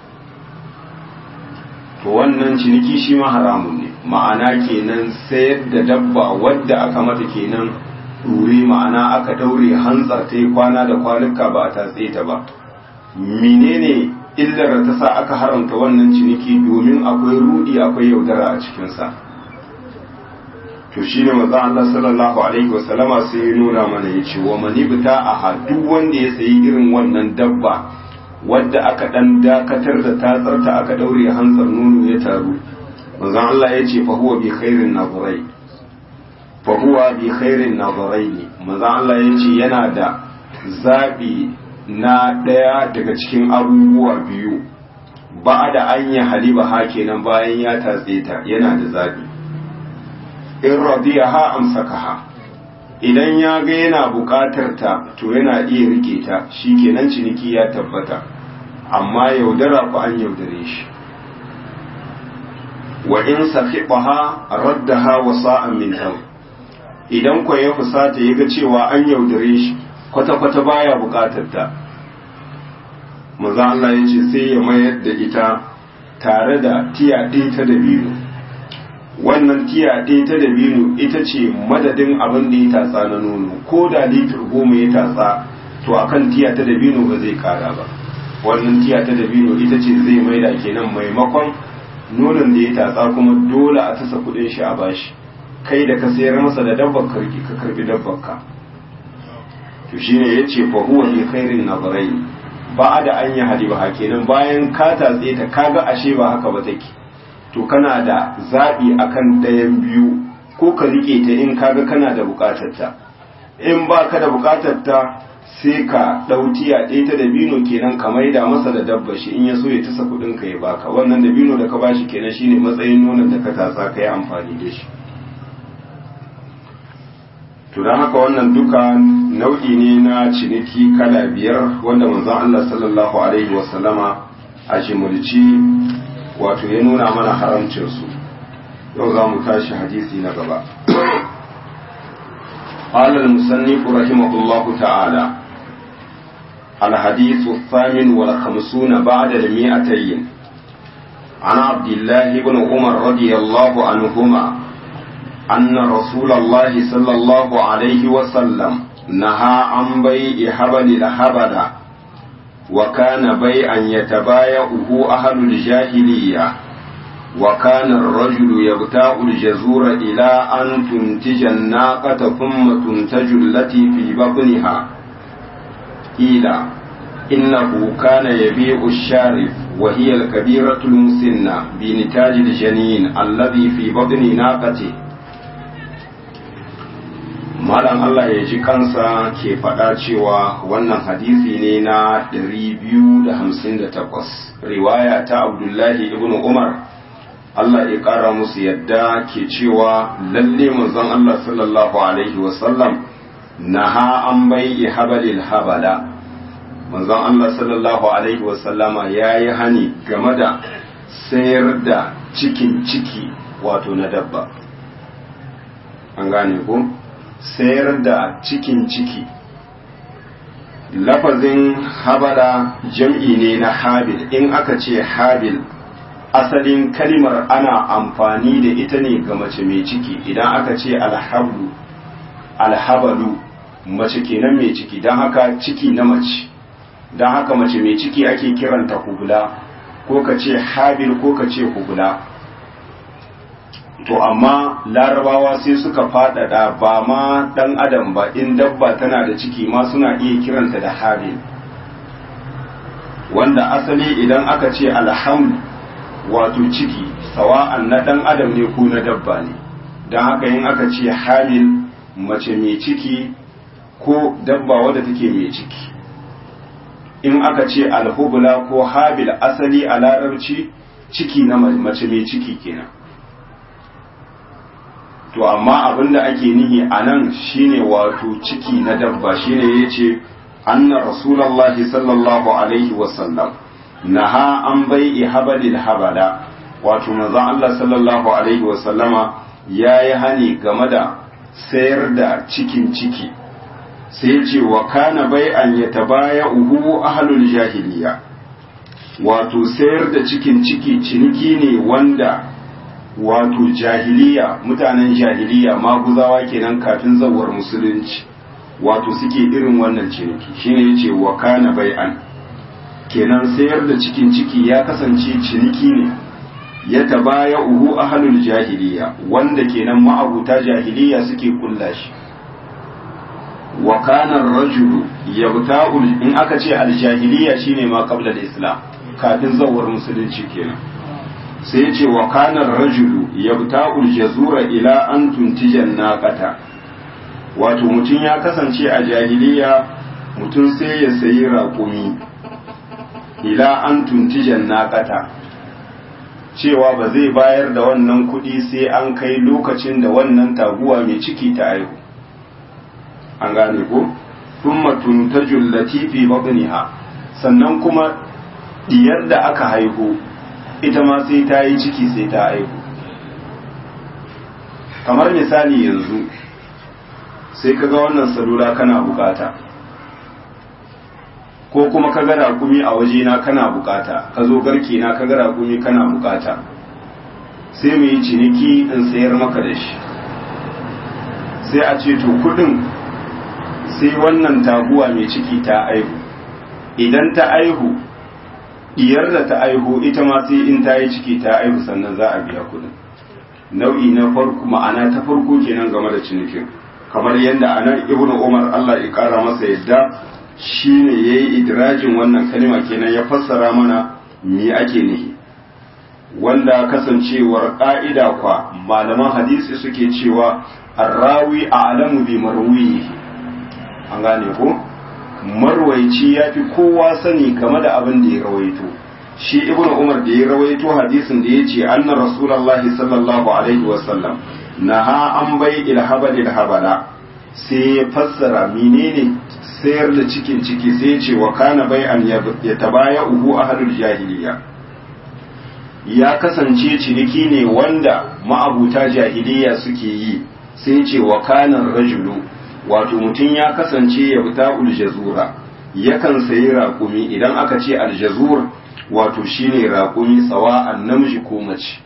to wannan ciniki shi ma haramun ne ma'ana kenan sayar da dabba wadda aka mata kenan ɗure ma'ana aka daure hantsar ta yi kwana da kwanuka ba a tatse ta ba menene illar ta sa aka haramta wannan ciniki domin akwai rudi akwai yaudara a cikinsa to shi ne maza Allah sallallahu alaihi wasallama sai ya nuna mana ya ce wa mani bita a duk wanda ya sayi irin wannan dabba wadda aka dan dakatar da tatsarta aka daure hantsar nono ya taru manzon Allah ya ce fa huwa bi khairin nazarai fa huwa bi khairin nazarai ne manzon Allah ya ce yana da zabi na daya daga cikin abubuwa biyu ba da an yi haliba ha kenan bayan ya tatse ta yana da zabi in radiyaha amsakaha idan ya ga yana buƙatar ta to yana iya rike ta shikenan ciniki ya tabbata amma yaudara ku an yaudare shi wa in sahibaha raddaha wa sa'an min tam idan ku ya fusata yaga cewa an yaudare shi kwata-kwata baya bukatar ta maza Allah ya ce sai ya mayar da ita tare da tiya ɗaya ta dabino wannan tiya ɗaya ta dabino ita ce madadin abin da ya tatsa na nono ko da litir goma ya tatsa to akan tiya ta dabino ba zai kara ba wannan tiya ta dabino ita ce zai maida kenan maimakon nonon da ya tatsa kuma dole a tasa kudin shi a bashi kai da ka sayar masa da dabbar karki ka karbi dabbar ka to shine yace fa huwa bi khairin nazarai ba da an yi hadiba kenan bayan ka tatse ta kaga ashe ba haka ba take to kana da zabi akan dayan biyu ko ka rike ta in kaga kana da bukatar ta in ba ka da bukatar ta sai ka ɗautiya ɗaya ta dabino kenan ka maida masa da dabba shi in ya so ya tasa kuɗin ka ya baka wannan dabino da ka bashi kenan shine matsayin nonon da ka tatsa ka yi amfani da shi to don haka wannan duka nau'i ne na ciniki kala biyar wanda manzon Allah sallallahu alaihi wasallama a jimulci wato ya nuna mana haramcin su yau za mu tashi hadisi na gaba قال المصنف رحمه الله تعالى الحديث الثامن والخمسون بعد المئتين عن عبد الله بن عمر رضي الله عنهما أن رسول الله صلى الله عليه وسلم نهى عن بيع حبل الحبل وكان بيعا يتبايعه أهل الجاهلية وكان الرجل يبتاع الجزور إلى أن تنتج الناقة ثم تنتج التي في بطنها قيل إنه كان يبيع الشارف وهي الكبيرة المسنة بنتاج الجنين الذي في بطن ناقته Malam Allah ya ji kansa ke faɗa cewa wannan hadisi ne na 258 riwaya ta Abdullahi ibn Umar Allah ya ƙara musu yadda ke cewa lalle manzon Allah sallallahu Alaihi wasallam na ha an bai habalil habala manzon Allah sallallahu Alaihi wasallama ya yi hani game da sayar da cikin ciki wato na dabba an gane ko sayar da cikin ciki lafazin habala jam'i ne na habil in aka ce habil asalin kalimar ana amfani da ita ne ga mace mai ciki idan aka ce alhablu alhabalu mace kenan mai ciki don haka ciki na mace don haka mace mai ciki ake kiranta hubula ko ka ce habil ko ka ce hubula to amma larabawa sai suka faɗaɗa ba ma ɗan adam ba in dabba tana da ciki ma suna iya kiranta da habil wanda asali idan aka ce alhamdu wato ciki sawa'an na ɗan adam ne ko na dabba ne don haka yin aka ce hamil mace mai ciki ko dabba wadda take mai ciki in aka ce alhubula ko habil asali a larabci ciki na mace mai ciki kenan to amma abin da ake nihi a nan shine wato ciki na dabba shine ya ce anna rasulallah sallallahu alaihi wasallam naha an bai'i habalil habala wato manzon Allah sallallahu alaihi wasallama ya yi hani game da sayar da cikin ciki sai ce wa kana bai'an ya tabaya uhu ahlul jahiliya wato sayar da cikin ciki ciniki ne wanda wato jahiliya mutanen jahiliya maguzawa kenan kafin zawar musulunci wato suke irin wannan ciniki shine yace wa kana bai'an kenan sayar da cikin ciki ya kasance ciniki ne ya tabaya uhu ahlul jahiliya wanda kenan ma'abuta jahiliya suke kulla shi wa kana rajulu yabta'u in aka ce al-jahiliya shine ma qabla al-islam kafin zawar musulunci kenan sai ya ce wa kana rajulu yabta'u al-jazura ila an tuntijan naqata wato mutum ya kasance a jahiliya mutum sai ya sayi raƙumi ila an tuntijan naqata cewa ba zai bayar da wannan kuɗi sai an kai lokacin da wannan taguwa mai ciki ta aihu an gane ko thumma tuntajul latifi batniha sannan kuma diyar da aka haihu ita ma sai ta yi ciki sai ta haihu kamar misali yanzu sai kaga wannan salula kana bukata ko kuma ka ga raƙumi a wajena kana bukata ka zo garke na ka ga raƙumi kana bukata sai mu yi ciniki in sayar maka da shi sai a ce to kudin sai wannan taguwa mai ciki ta aihu idan ta aihu diyar da ta aihu ita ma sai in ta yi ciki ta aihu sannan za a biya kudin nau'i na farko ma'ana ta farko kenan game da cinikin kamar yadda anan ibnu umar Allah ya kara masa yadda shine yayi idrajin wannan kalima kenan ya fassara mana me ake nihi wanda kasancewar ƙa'ida kwa malaman hadisi suke cewa arrawi a'lamu bi marwihi an gane ko marwaici ya fi kowa sani game da abin da ya rawaito shi ibnu umar da ya rawaito hadisin da ya ce anna rasulullahi sallallahu alaihi wasallam naha an bai ilhabal ilhabala sai ya fassara menene sayar da cikin ciki sai ya ce wa kana bai an ya tabaya uhu ahlul jahiliya ya kasance ciniki ne wanda ma'abuta jahiliya suke yi sai ce wa kanan rajulu wato mutum ya kasance ya fita uljazura yakan sayi raƙumi idan aka ce aljazur wato shine raƙumi tsawa'an namiji ko mace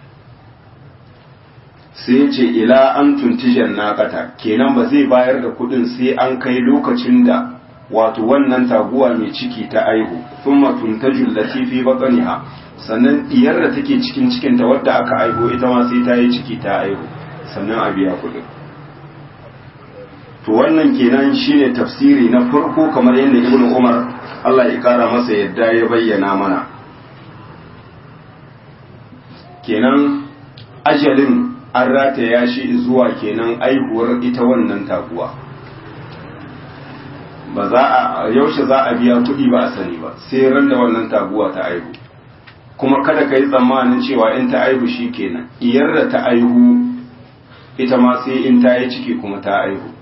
sai ce ila an tuntijan naƙata kenan ba zai bayar da kuɗin sai an kai lokacin da wato wannan taguwa mai ciki ta aihu thumma tuntajul latifi baqaniha sannan diyar da take cikin cikinta wadda aka aiho ita ma sai ta yi ciki ta aiho sannan a biya kuɗin to wannan kenan shine tafsiri na farko kamar yadda ibnu umar Allah ya kara masa yadda ya bayyana mana kenan ajalin an rataya shi zuwa kenan aihuwar ita wannan taguwa ba za a yaushe za a biya kuɗi ba a sani ba sai ran da wannan taguwa ta aihu kuma kada ka yi tsammanin cewa in ta aihu shi kenan iyar da ta aihu ita ma sai in ta yi ciki kuma ta aihu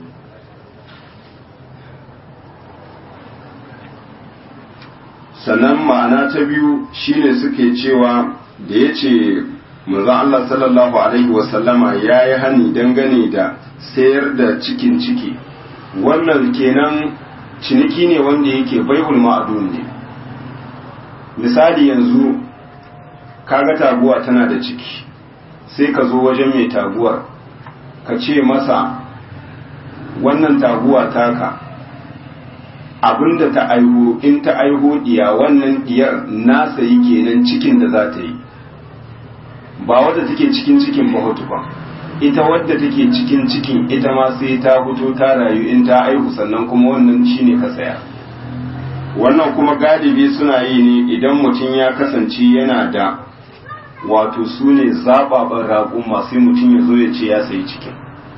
sannan ma'ana ta biyu shine suke cewa da ya ce manzon Allah sallallahu alaihi wasallama ya yi hani dangane da sayar da cikin ciki wannan kenan ciniki ne wanda yake baihul ma'adun ne misali yanzu kaga taguwa tana da ciki sai ka zo wajen mai taguwar ka ce masa wannan taguwa taka abinda ta aiho in ta aiho diya wannan diyar nasa yi kenan cikin da za ta yi ba wadda take cikin cikin ba ba ita wadda take cikin cikin ita ma sai ta fito ta rayu in ta aihu sannan kuma wannan shine ka saya wannan kuma galibi suna yi ne idan mutum ya kasance yana da wato su ne zababan raƙun masu mutum ya zo ya ce ya sayi cikin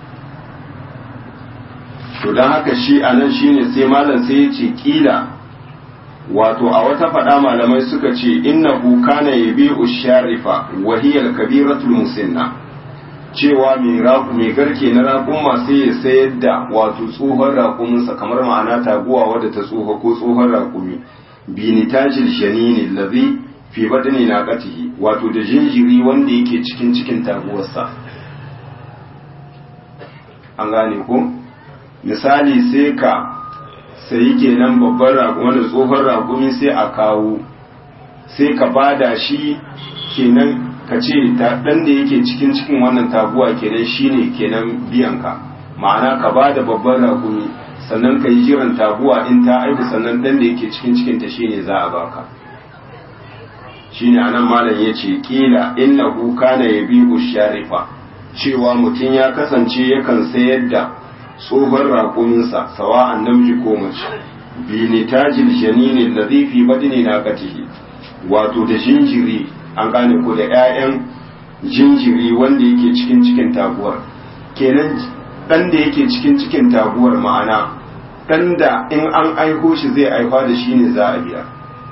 to don haka shi a nan shine sai malam sai ya ce kila wato a wata faɗa malamai suka ce innahu kana yabi'u sharifa wa hiya al-kabiratul musinna cewa mai raku mai garke na raƙuma sai ya sayar da wato tsohon raƙuminsa kamar ma'ana taguwa wadda ta tsoho ko tsohon raƙumi binitajil shanini lazi fi badani na qatihi wato da jinjiri wanda yake cikin cikin taguwarsa an gane ko misali sai ka sayi kenan babban raƙumi da tsohon raƙumi sai a kawo sai ka bada shi kenan ka ce ɗan da yake cikin cikin wannan taguwa kenan shine kenan biyanka ma'ana ka ba da babban raƙumi sannan ka yi jiran taguwa in ta aihu sannan ɗan da yake cikin cikin ta shine za a baka shine anan malam ya ce kila innahu kana yabi'u sharifa cewa mutum ya kasance yakan sayar da tsohon raƙuminsa sawa'an namiji ko mace bi nitajil janinin ladhi fi badni naqatihi wato da jinjiri an gane ko da 'ya'yan jinjiri wanda yake cikin cikin taguwar kenan ɗan da yake cikin cikin taguwar ma'ana ɗan da in an aiko shi zai aifa da shi ne za a biya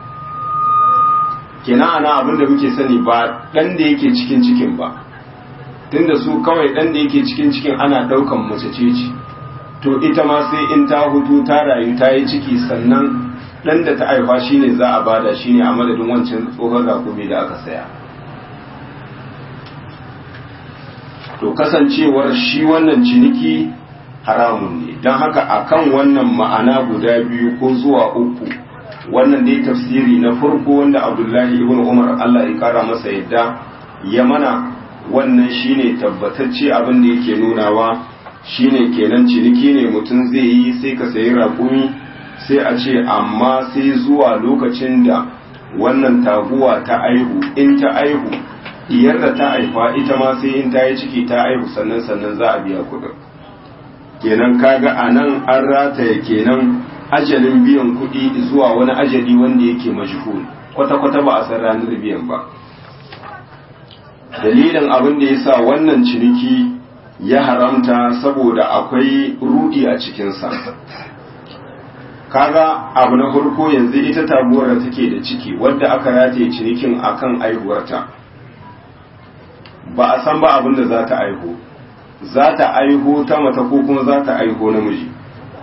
kenan ana abin da muke sani ba ɗan da yake cikin cikin ba tunda su kawai ɗan da yake cikin cikin ana ɗaukan mace ce ce to ita ma sai in ta hutu ta rayu ta yi ciki sannan dan da ta haifa shine za a bada shine a madadin wancan tsohon rakumi da aka saya to kasancewar shi wannan ciniki haramun ne don haka akan wannan ma'ana guda biyu ko zuwa uku wannan dai tafsiri na farko wanda abdullahi ibn umar allah ya kara masa yadda ya mana wannan shine tabbatacce abin da yake nunawa shine kenan ciniki ne mutum zai yi sai ka sayi raƙumi sai a ce amma sai zuwa lokacin da wannan taguwa ta aihu in ta aihu diyar da ta haifa ita ma sai in ta yi ciki ta aihu sannan sannan za a biya kuɗin kenan kaga a nan an rataya kenan ajalin biyan kuɗi zuwa wani ajali wanda yake majhul kwata-kwata ba a san ranar biyan ba dalilin abin da ya sa wannan ciniki ya haramta saboda akwai rudi a cikinsa kaga abu na farko yanzu ita taguwar da take da ciki wadda aka rataye cinikin akan aihuwarta ba a san ba abin da za ta aihu za ta aiho ta mata ko kuma za ta aiho namiji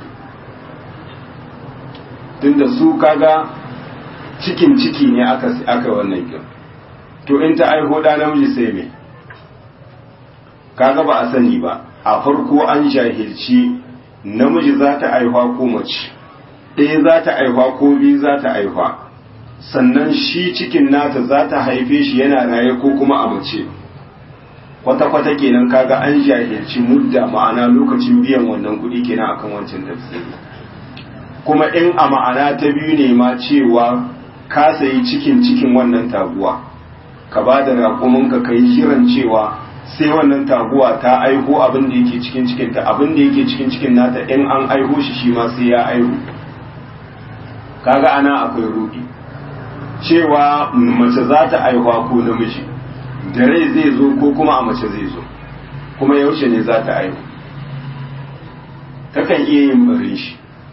tunda su kaga cikin ciki ne aka aka wannan kin to in ta aiho da namiji sai me kaga ba a sani ba a farko an jahilci namiji za ta aihuwa ko mace ɗaya za ta aihuwa ko biyu za ta aihuwa sannan shi cikin nata za ta haife shi yana raye ko kuma a mace kwata-kwata kenan kaga an jahilci mudda ma'ana lokacin biyan wannan kuɗi kenan akan wancan tafsiri kuma in a ma'ana ta biyu ne ma cewa ka sayi cikin cikin wannan taguwa ka ba da raƙuminka ka yi shirin cewa sai wannan taguwa ta aiho abin da yake cikin cikin ta abin da yake cikin cikin nata in an aiho shi shi ma sai ya aiho kaga ana akwai rudi cewa mace za ta aihuwa ko namiji da rai zai zo ko kuma a mace zai zo kuma yaushe ne za ta aihu takan iya yin barin shi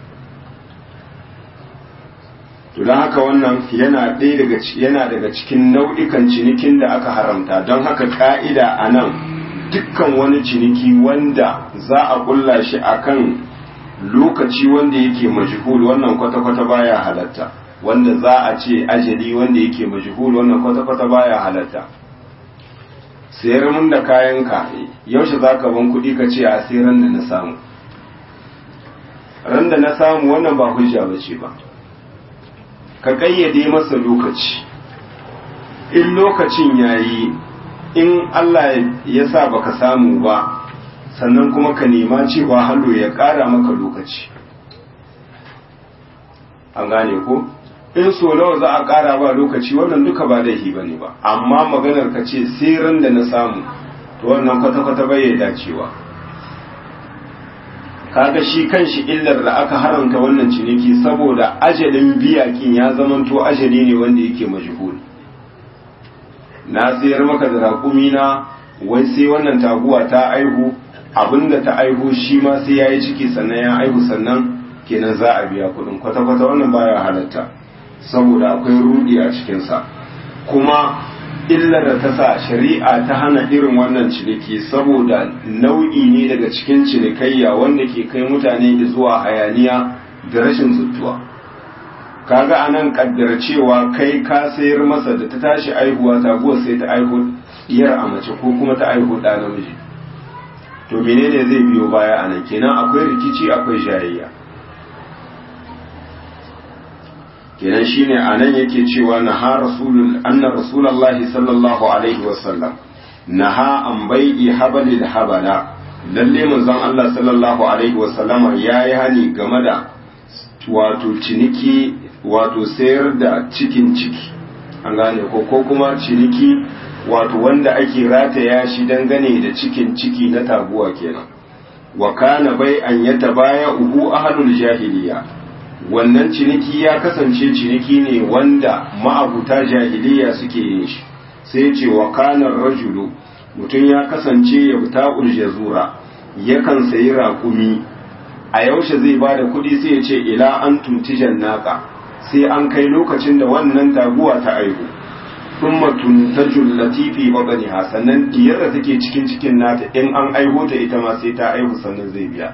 to don haka wannan yana ɗaya daga yana daga cikin nau'ikan cinikin da aka haramta don haka ka'ida a nan dukkan wani ciniki wanda za a ƙulla shi akan lokaci wanda yake majhul wannan kwata-kwata baya halatta wanda za a ce ajali wanda yake majhul wannan kwata-kwata baya halatta sayar mun da kayanka yaushe za ka ban kuɗi ka ce a sai ran da na samu ran da na samu wannan ba hujja ba ce ba ka ƙayyade masa lokaci in lokacin yayi in Allah ya sa baka samu ba sannan kuma ka nema cewa hallo ya ƙara maka lokaci an gane ko in so nawa za a ƙara ba lokaci wannan duka ba laifi ba ne ba amma maganar ka ce ran da na samu to wannan kwata-kwata bai ya dacewa kaga shi kanshi illar da aka haramta wannan ciniki saboda ajalin biyakin ya zamanto ajali ne wanda yake majhul na sayar maka da raƙumi na wai sai wannan taguwa ta aihu abinda ta aihu shi ma sai ya yi ciki sannan ya aihu sannan kenan za a biya kuɗin kwata-kwata wannan baya halatta saboda akwai rudi a cikinsa kuma illar da ta sa shari'a ta hana irin wannan ciniki saboda nau'i ne daga cikin cinikayya wanda ke kai mutane zuwa hayaniya da rashin zuttuwa kaga anan kaddar cewa kai ka sayar masa da ta tashi aihuwa taguwar sai ta aihu diyar a mace ko kuma ta aihu ɗa namiji to menene zai biyo baya anan kenan akwai rikici akwai jayayya kenan shine anan yake cewa naha rasulul anna rasulullahi sallallahu alaihi wasallam naha an bai'i habalil habala lalle manzon Allah sallallahu alaihi wasallam yayi hani game da wato ciniki wato sayar da cikin ciki an gane ko ko kuma ciniki wato wanda ake rataya shi dangane da cikin ciki na taguwa kenan wa kana bai an yatabaya uhu ahlul jahiliya wannan ciniki ya kasance ciniki ne wanda ma'abuta jahiliya suke yin shi sai ce wa kanar rajulu mutum ya kasance ya fita uljazura yakan sayi raƙumi a yaushe zai ba da kuɗi sai ya ce ila an tuntijan naka sai an kai lokacin da wannan taguwa ta aihu thumma tuntajul latifi babaniha sannan diyar da take cikin cikin nata in an aiho ta ita ma sai ta aihu sannan zai biya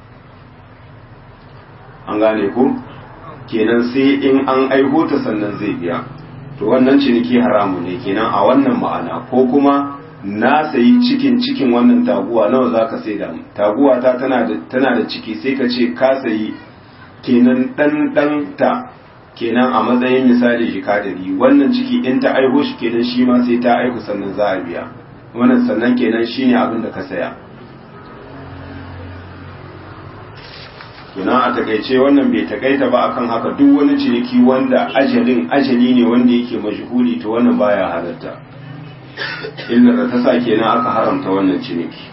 an gane ko kenan sai in an aiho ta sannan zai biya to wannan ciniki haramu ne kenan a wannan ma'ana ko kuma na sayi cikin cikin wannan taguwa nawa za ka sai da taguwa ta tana da tana da ciki sai ka ce ka sayi kenan dan dan ta kenan a matsayin misali jika ɗari wannan ciki in ta aiho shi kenan shi ma sai ta aihu sannan za a biya wannan sannan kenan shine abin da ka saya kenan a takaice wannan bai takaita ba akan haka duk wani ciniki wanda ajalin ajali ne wanda yake majhuli to wannan baya halatta illar da ta sa kenan aka haramta wannan ciniki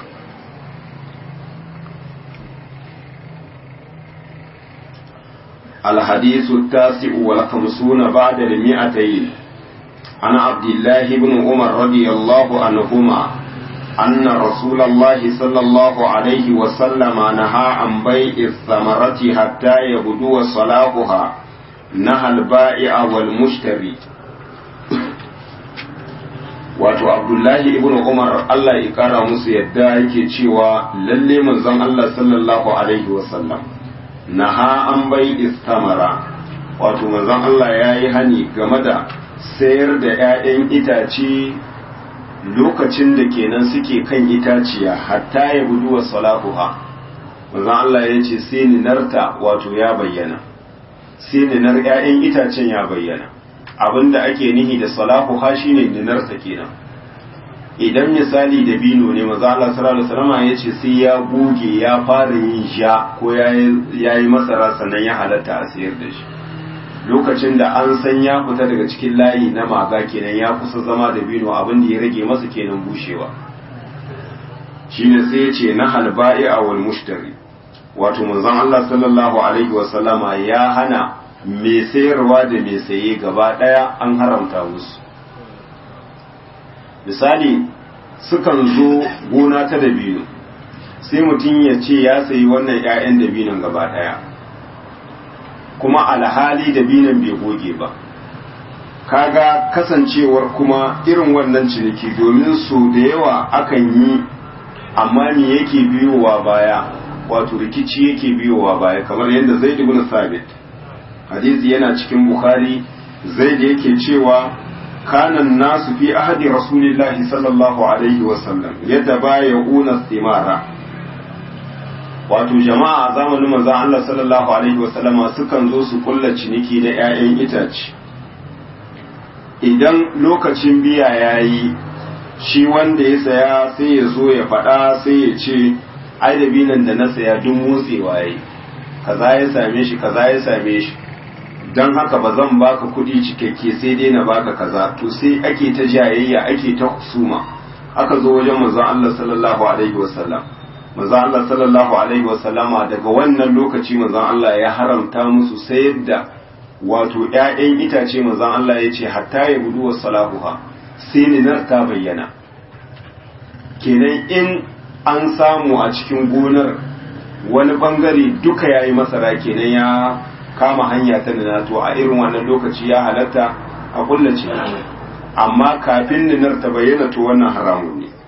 الحديث التاسع والخمسون بعد المئتين عن عبد الله بن عمر رضي الله عنهما أن رسول الله صلى الله عليه وسلم نهى عن بيع الثمرة حتى يبدو صلاحها نهى البائع والمشتري wato abdullahi ibn umar allah ya kara musu yadda yake cewa lalle manzon allah sallallahu alaihi wasallam naha an bai istamara wato manzon allah ya yi hani game da sayar da 'ya'yan itace lokacin da kenan suke kan itaciya hatta ya budu wa salahuha manzon Allah ya ce sai ninarta wato ya bayyana sai ninar 'ya'yan itacen ya bayyana abinda ake nihi da salahuha shine ninarta kenan idan misali da bino ne manzon Allah sallallahu alaihi wasallam ya ce sai ya goge ya fara yin ja ko ya yi masara sannan ya halatta a sayar da shi lokacin da an san ya fita daga cikin layi na maga kenan ya kusa zama da bino abin da ya rage masa kenan bushewa shine sai ya ce na halba'i a wal mushtari wato manzon Allah sallallahu alaihi wa sallama ya hana mai sayarwa da mai saye gaba daya an haramta musu misali sukan zo gona ta dabino sai mutum ya ce ya sayi wannan 'ya'yan dabinon gaba daya kuma alhali da binan bai goge ba kaga kasancewar kuma irin wannan ciniki domin su da yawa akan yi amma me yake biyowa baya wato rikici yake biyowa baya kamar yadda zaid ibn sabit hadisi yana cikin bukhari zaid yake cewa kanan nasu fi ahadi rasulillahi sallallahu alaihi wasallam yadda baya una thimara wato jama'a a zamanin manzon Allah sallallahu alaihi wasallama sukan zo su kulla ciniki na 'ya'yan itace idan lokacin biya yayi shi wanda ya saya sai ya zo ya faɗa sai ya ce ai da binan da na saya duk motsewa yayi kaza ya same shi kaza ya same shi don haka ba zan baka kuɗi cikakke sai dai na baka kaza to sai ake ta jayayya ake ta husuma aka zo wajen manzon Allah sallallahu alaihi wasallam manzon Allah sallallahu alaihi wasallama daga wannan lokaci manzon Allah ya haramta musu sayar da wato ƴaƴan itace manzon Allah ya ce hatta ya budu wa salahuha sai ninar ta bayyana kenan in an samu a cikin gonar wani bangare duka yayi masara kenan ya kama hanya ta nina to a irin wannan lokaci ya halatta a kullace amma kafin ninar ta bayyana to wannan haramun ne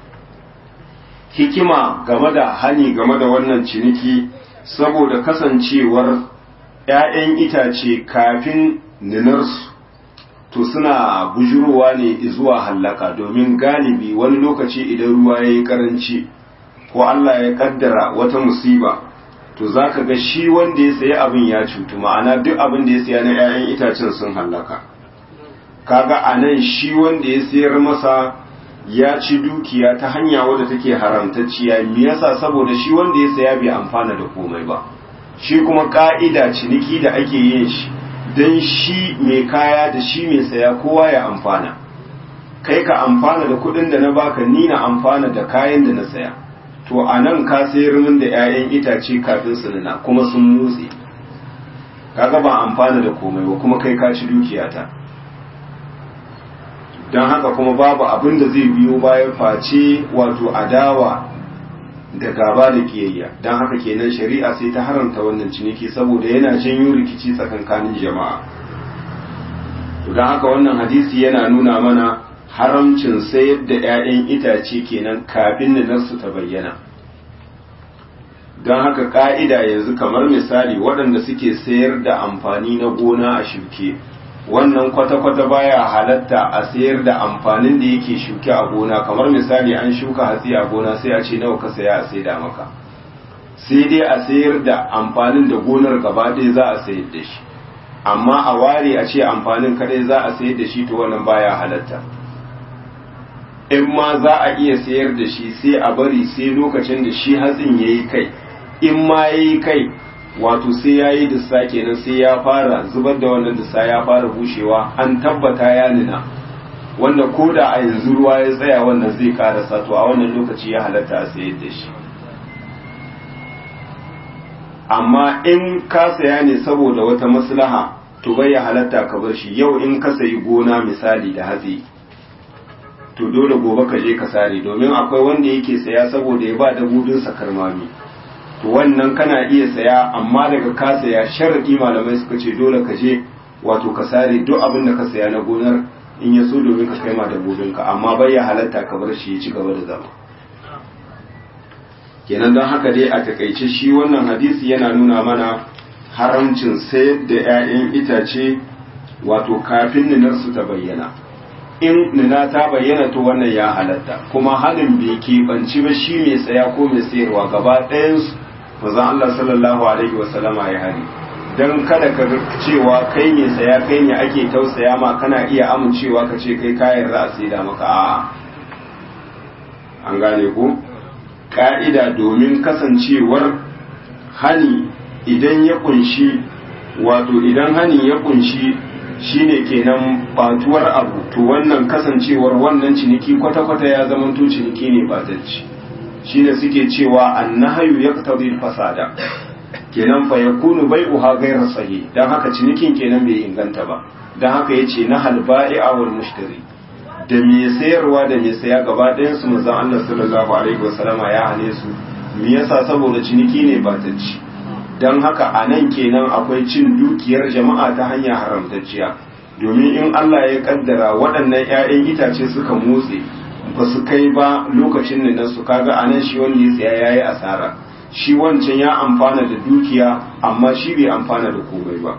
hikima game da hani game da wannan ciniki saboda kasancewar ‘ya'yan itace kafin ninarsu to suna bujurowa ne zuwa hallaka domin galibi wani lokaci idan ruwa ya yi karanci ko Allah ya kaddara wata musiba to za ka ga shi wanda ya sayi abin ya cutu ma'ana duk abin da ya saya na 'ya'yan itacen sun hallaka kaga a nan shi wanda ya sayar masa ya ci dukiya ta hanya wadda take haramtacciya me yasa saboda shi wanda ya saya bai amfana da komai ba shi kuma ka'ida ciniki da ake yin shi don shi mai kaya da shi mai saya kowa ya amfana kai ka amfana da kuɗin da na baka ni na amfana da kayan da na saya to a nan ka sayar min da 'ya'yan itace kafin su nuna kuma sun motsi kaga ba amfana da komai ba kuma kai ka ci dukiyata don haka kuma babu abin da zai biyo bayan face wato adawa da gaba da kiyayya don haka kenan shari'a sai ta haramta wannan ciniki saboda yana janyo rikici tsakankanin jama'a don haka wannan hadisi yana nuna mana haramcin sayar da 'ya'yan itace kenan kafin ninarsu ta bayyana don haka ka'ida yanzu kamar misali waɗanda suke sayar da amfani na gona a shuke wannan kwata-kwata baya halatta a sayar da amfanin da yake shuke a gona kamar misali an shuka hatsi a gona sai a ce nawa ka saya a saida maka sai dai a sayar da amfanin da gonar gaba ɗaya za a sayar da shi amma a ware a ce amfanin kadai za a sayar da shi to wannan baya halatta in ma za a iya sayar da shi sai a bari sai lokacin da shi hatsin ya yi kai in ma ya yi kai wato sai ya yi dissa kenan sai ya fara zubar da wannan dissa ya fara bushewa an tabbata ya nuna wanda ko da a yanzu ruwa ya tsaya wannan zai karasa to a wannan lokaci ya halatta a sayar da shi amma in ka saya ne saboda wata maslaha to bai ya halatta ka bar shi yau in ka sayi gona misali da hatsi to dole gobe ka je ka sare domin akwai wanda yake saya saboda ya ba dabudinsa karmami to wannan kana iya saya amma daga ka saya sharadi malamai suka ce dole ka je wato ka sare duk abin da ka saya na gonar in ya so domin ka kai ma dabudinka amma bai ya halatta ka bar shi ya ci gaba da zama kenan don haka dai a takaice shi wannan hadisi yana nuna mana haramcin sayar da 'ya'yan itace wato kafin ninarsu ta bayyana in nina ta bayyana to wannan ya halatta kuma halin bai keɓanci ba shi mai saya ko mai sayarwa gaba ɗayansu mazan Allah sallallahu alaihi wasallama ya hari don kada ka cewa kai mai saya kai ne ake tausaya ma kana iya amincewa ka ce kai kayan za a saida maka a'a an gane ko ka'ida domin kasancewar hani idan ya kunshi wato idan hani ya kunshi shine kenan batuwar abu to wannan kasancewar wannan ciniki kwata-kwata ya zama to ciniki ne batacci shine suke cewa annahayu yaqtadi fasada kenan fa yakunu bai'uha ghayra sahih dan haka cinikin kenan bai inganta ba dan haka yace na halba'i'a wal mushtari da me sayarwa da me saya gaba ɗayan su manzon Allah sallallahu alaihi wasallama ya hane su me yasa saboda ciniki ne batacci don haka a nan kenan akwai cin dukiyar jama'a ta hanya haramtacciya domin in Allah ya kaddara waɗannan 'ya'yan itace suka motse ba su kai ba lokacin da su kaga a nan shi wanda ya tsaya ya yi asara shi wancan ya amfana da dukiya amma shi bai amfana da komai ba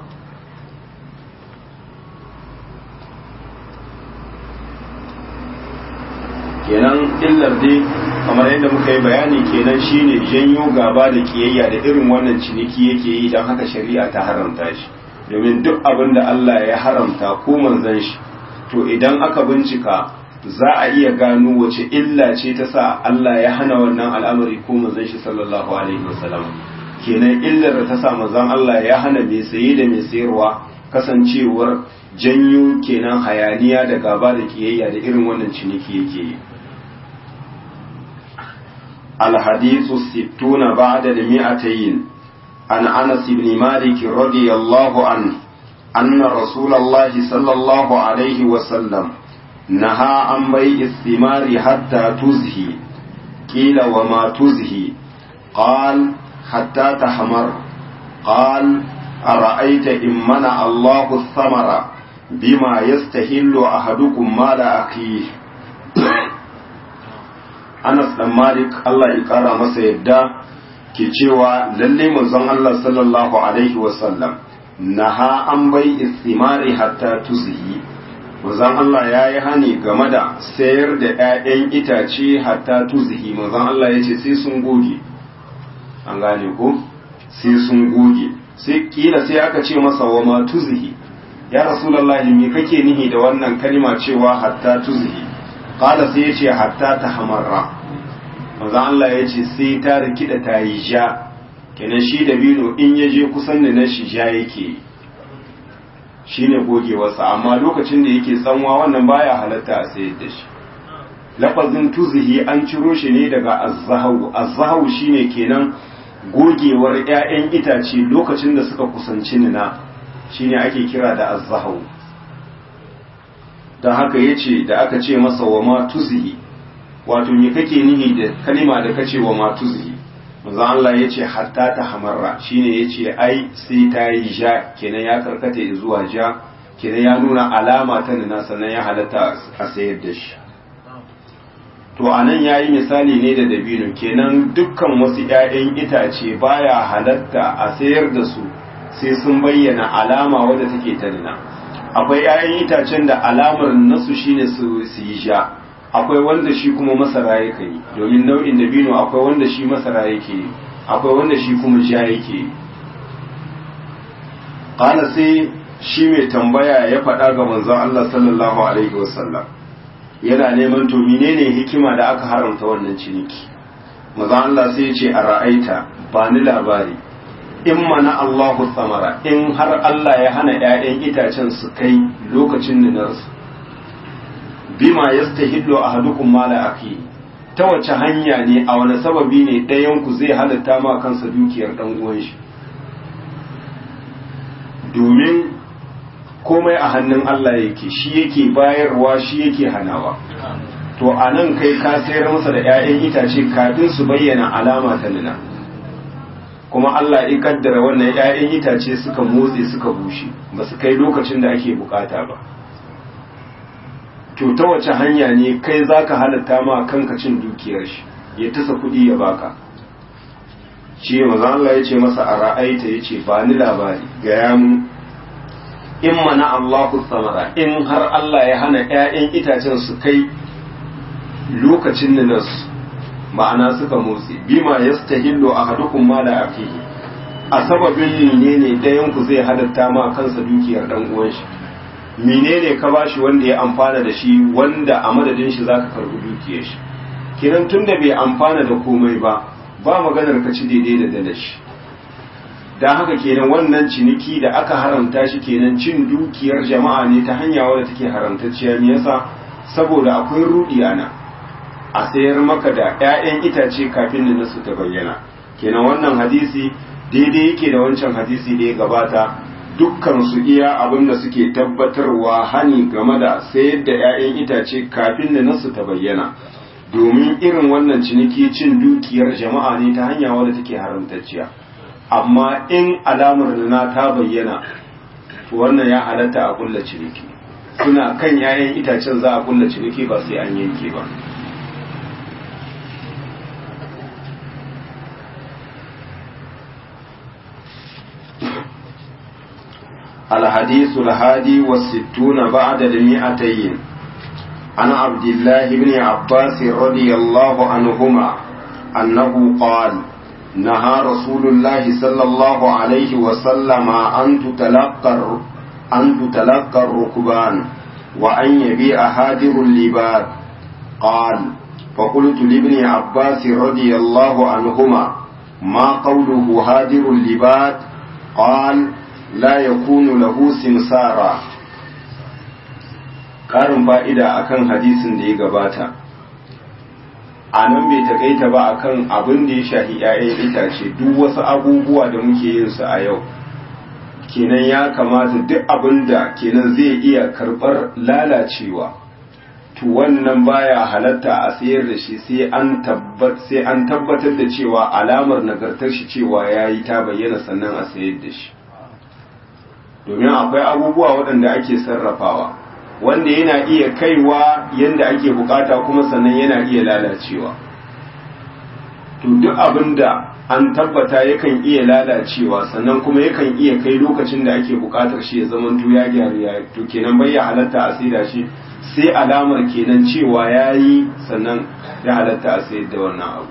kenan illar dai kamar yadda muka yi bayani kenan shine janyo gaba da kiyayya da irin wannan ciniki yake yi don haka shari'a ta haramta shi domin duk abin da Allah ya haramta ko manzon shi to idan aka bincika za a iya gano wace illa ce ta sa Allah ya hana wannan al'amari ko manzon shi sallallahu alaihi wasallam kenan illar da ta sa manzon Allah ya hana mai saye da mai sayarwa kasancewar janyo kenan hayaniya da gaba da kiyayya da irin wannan ciniki yake yi الحديث الستون بعد المئتين عن أنس بن مالك رضي الله عنه أن رسول الله صلى الله عليه وسلم نهى عن بيع الثمار حتى تزهي قيل وما تزهي قال حتى تحمر قال أرأيت إن منع الله الثمر بما يستهل أحدكم مال أخيه Anas dan Malik Allah ya kara masa yadda ke cewa lalle manzon Allah sallallahu alaihi wasallam naha an bai istimari hatta tuzhi manzon Allah ya yi hani game da sayar da 'ya'yan itace hatta tuzhi manzon Allah ya ce sai sun goge an gane ko sai sun goge sai kila sai aka ce masa wa ma tuzhi ya rasulullahi me kake nihi da wannan kalma cewa hatta tuzhi qala sai ya ce hatta tahamarra manzo Allah ya ce sai ta rikida ta yi ja kenan shi da bino in ya je kusan da na shi ja yake shi ne gogewarsa amma lokacin da yake tsanwa wannan baya halatta a sayar da shi lafazin tuzihi an ciro shi ne daga azzahu azzahu shine kenan gogewar 'ya'yan itace lokacin da suka kusanci nina shine ake kira da azzahu don haka yace da aka ce masa wa ma tuzihi wato me kake nihi da kalima da kace wa matuzi manzo Allah yace hatta ta hamarra shine yace ai sai ta yi ja kenan ya karkata zuwa ja kenan ya nuna alama ta nuna sannan ya halatta a sayar da shi to anan yayi misali ne da dabino kenan dukkan wasu ƴaƴan itace baya halatta a sayar da su sai sun bayyana alama wadda take ta nuna akwai ƴaƴan itacen da alamar nasu shine su yi ja akwai wanda shi kuma masara yake yi domin nau'in dabino akwai wanda shi masara yake yi akwai wanda shi kuma ja yake yi qala sai shi mai tambaya ya faɗa ga manzon Allah sallallahu alaihi wasallam yana neman to menene hikima da aka haramta wannan ciniki manzon Allah sai ya ce a ra'aita ba ni labari in mana Allahu samara in har Allah ya hana ‘ya'yan itacen su kai lokacin ninarsu bima yastahillu ahadukum mala akhi ta wace hanya ne a wani sababi ne ɗayan ku zai halatta ma kansa dukiyar ɗan uwan shi domin komai a hannun Allah yake shi yake bayarwa shi yake hanawa to a nan kai ka sayar masa da 'ya'yan itace kafin su bayyana alama ta nuna kuma Allah ya kaddara wannan 'ya'yan itace suka motse suka bushe ba su kai lokacin da ake bukata ba to ta wace hanya ne kai zaka halatta ma kanka cin dukiyar shi ya tasa kuɗi ya baka shi maza Allah ya ce masa a ra'aita ya ce ba ni labari gaya mu in mana Allahu samara in har Allah ya hana 'ya'yan itacen su kai lokacin nasu ma'ana suka motsi bima yastahillu ahadukum ma la afihi a sababin menene dayan ku zai halatta ma kansa dukiyar dan uwan shi menene ka bashi wanda ya amfana da shi wanda a madadin shi zaka karbi dukiyar shi kiran tunda bai amfana da komai ba ba maganar ka ci daidai da dalar shi dan haka kenan wannan ciniki da aka haramta shi kenan cin dukiyar jama'a ne ta hanya wadda take haramtacciya me yasa saboda akwai rudi ana a sayar maka da 'ya'yan itace kafin da nasu ta bayyana kenan wannan hadisi daidai yake da wancan hadisi da ya gabata dukkan su iya abin da suke tabbatarwa hani game da sayar da 'ya'yan itace kafin da nasu ta bayyana domin irin wannan ciniki cin dukiyar jama'a ne ta hanya wadda take haramtacciya amma in alamar na ta bayyana wannan ya halatta a kulla ciniki suna kan 'ya'yan itacen za a kulla ciniki ba sai an yanke ba الحديث الهادي والستون بعد المئتين عن عبد الله بن عباس رضي الله عنهما أنه قال نهى رسول الله صلى الله عليه وسلم أن تتلقى أن تتلقى الركبان وأن يبيع هادر اللباد قال فقلت لابن عباس رضي الله عنهما ما قوله هادر اللباد قال la ya kunu lahu simsara ƙarin fa'ida akan hadisin da ya gabata a nan bai takaita ba akan abin da ya shahi ‘ya'yan itace duk wasu abubuwa da muke yin su a yau kenan ya kamata duk abin da kenan zai iya karɓar lalacewa to wannan baya halatta a sayar da shi sai an tabbatar da cewa alamar nagartar shi cewa ya yi ta bayyana sannan a sayar da shi domin akwai abubuwa waɗanda ake sarrafawa wanda yana iya kaiwa yadda ake bukata kuma sannan yana iya lalacewa to duk abin da an tabbata yakan iya lalacewa sannan kuma yakan iya kai lokacin da ake bukatar shi ya zama to ya gyaru ya to kenan bai ya halatta a saida shi sai alamar kenan cewa ya yi sannan ya halatta a sayar da wannan abu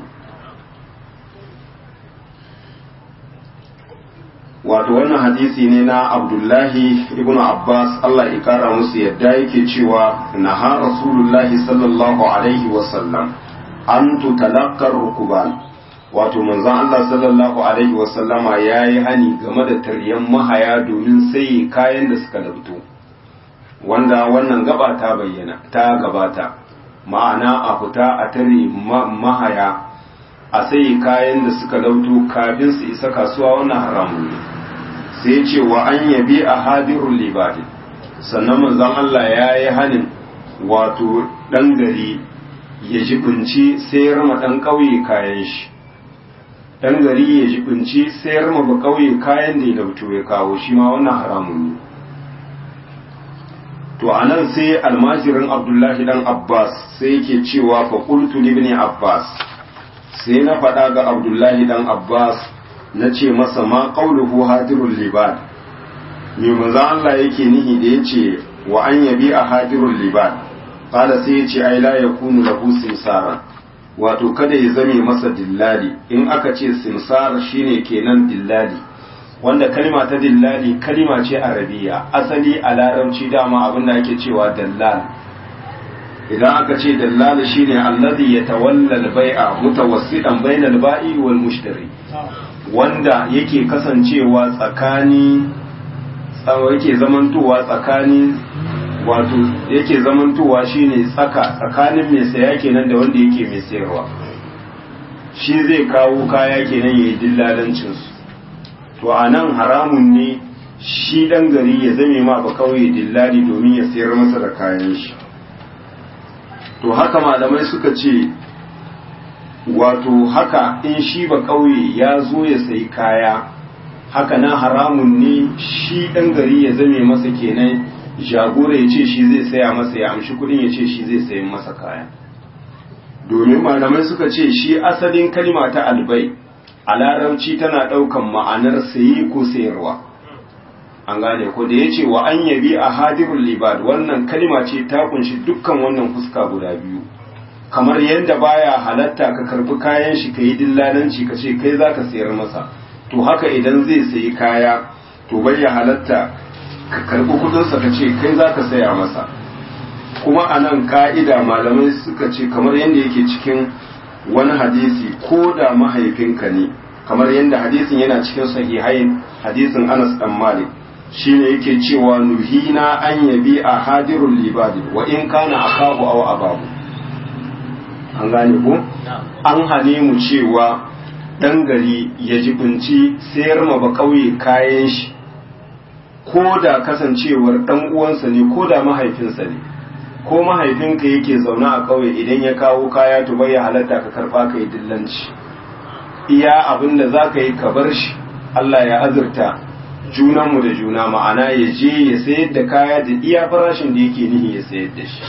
wato wannan hadisi ne na abdullahi ibn abbas allah ya kara musu yadda yake cewa na ha rasulullahi sallallahu alaihi wasallam an tutalakkar rukuban wato manzon allah sallallahu alaihi wasallama ya yi hani game da taryan mahaya domin sai kayan da suka labto wanda wannan gaba ta bayyana ta gabata ma'ana a fita a tare mahaya a sai kayan da suka lauto kafin su isa kasuwa wannan haramun ne sai ce wa an yabi a hadirun libadi sannan manzon Allah ya yi hanin wato ɗan gari ya jibinci sayar ma ɗan ƙauye kayan shi ɗan gari ya jibinci sayar ma ba ƙauye kayan da ya lauto ya kawo shi ma wannan haramun ne to a nan sai almajirin abdullahi dan abbas sai yake cewa fa qultu ibn abbas sai na faɗa ga abdullahi dan abbas na ce masa ma qauluhu hadirul libad me manzo Allah yake nihi da yace wa an yabi a hadirul libad qala sai yace ai la yakunu lahu simsara wato kada ya zame masa dillali in aka ce simsar shine kenan dillali wanda kalima ta dillali kalima ce arabiya asali a larabci dama abinda ake cewa dallal idan aka ce dallal shine allazi yatawalla al-bai'a mutawassitan bainal ba'i wal mushtari wanda yake kasancewa tsakani tsawo yake zamantowa tsakani wato yake zamantowa shine tsaka tsakanin mai saya kenan da wanda yake mai sayarwa shi zai kawo kaya kenan yayi dillalancin su to anan haramun ne shi dan gari ya zame ma ba kauye dillali domin ya sayar masa da kayan shi to haka malamai suka ce wato haka in shi ba kauye ya zo ya sayi kaya haka na haramun ne shi ɗan gari ya zame masa kenan jagora ya ce shi zai saya masa ya amshi kudin ya ce shi zai sayi masa kaya domin malamai suka ce shi asalin kalima ta albai a larabci tana ɗaukan ma'anar sayi ko sayarwa an gane ko da ya ce wa an yabi a hadirul libad wannan kalima ce ta kunshi dukkan wannan fuska guda biyu kamar yadda baya halatta ka karbi kayan shi ka yi dillalanci ka ce kai za ka sayar masa to haka idan zai sayi kaya to bai ya halatta ka karbi kudinsa ka ce kai za ka saya masa kuma a nan ka'ida malamai suka ce kamar yadda yake cikin wani hadisi ko da mahaifinka ne kamar yadda hadisin yana cikin sahihain hadisin anas dan malik shine yake cewa nuhina an yabi a hadirul libadi wa in kana akahu aw ababu an gane ko an hane mu cewa dan gari ya jibinci sayar ma ba kauye kayan shi ko da kasancewar dan uwansa ne ko da mahaifinsa ne ko mahaifinka yake zaune a kauye idan ya kawo kaya to bai halatta ka karba ka yi dillanci iya abin da za ka yi ka bar shi Allah ya azurta junanmu da juna ma'ana ya je ya sayar da kaya da iya farashin da yake nihi ya sayar da shi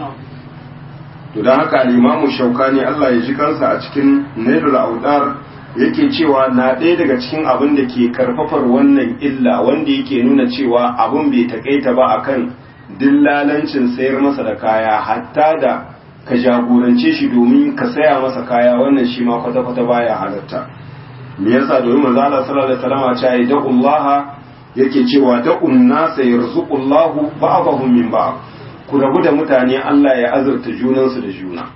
to don haka limamu shaukani Allah ya ji kansa a cikin nailul audar yake cewa na ɗaya daga cikin abin da ke karfafar wannan illa wanda yake nuna cewa abin bai takaita ba akan dillalancin sayar masa da kaya hatta da ka jagorance shi domin ka saya masa kaya wannan shi ma kwata-kwata baya halatta me yasa domin manzo Allah sallallahu alaihi wasallam ya ce da'ullaha yake cewa da'un nasa yarzuqullahu ba'dahum min ba'd ku rabu da mutane Allah ya azurta junansu da juna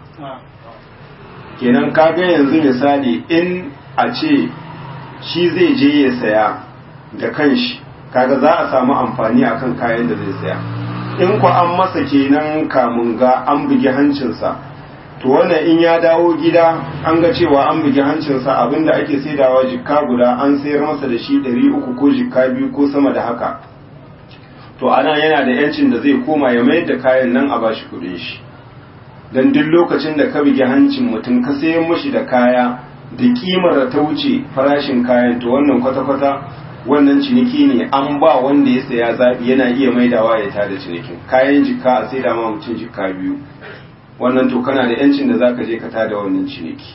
kenan kaga yanzu misali in a ce shi zai je ya saya da kanshi kaga za a samu amfani akan kayan da zai saya in ku an masa kenan kamun ga an bugi hancinsa to wannan in ya dawo gida an ga cewa an bugi hancinsa abinda ake saidawa jikka guda an sayar masa da shi ɗari uku ko jikka biyu ko sama da haka to ana yana da yancin da zai koma ya mayar da kayan nan a bashi kudin shi don duk lokacin da ka bugi hancin mutum ka sayan mashi da kaya da kimar da ta wuce farashin kayan to wannan kwata-kwata wannan ciniki ne an ba wanda ya saya zaɓi yana iya maidawa ya tada cinikin kayan jikka a sai da ma mutum jikka biyu wannan to kana da yancin da zaka je ka tada wannan ciniki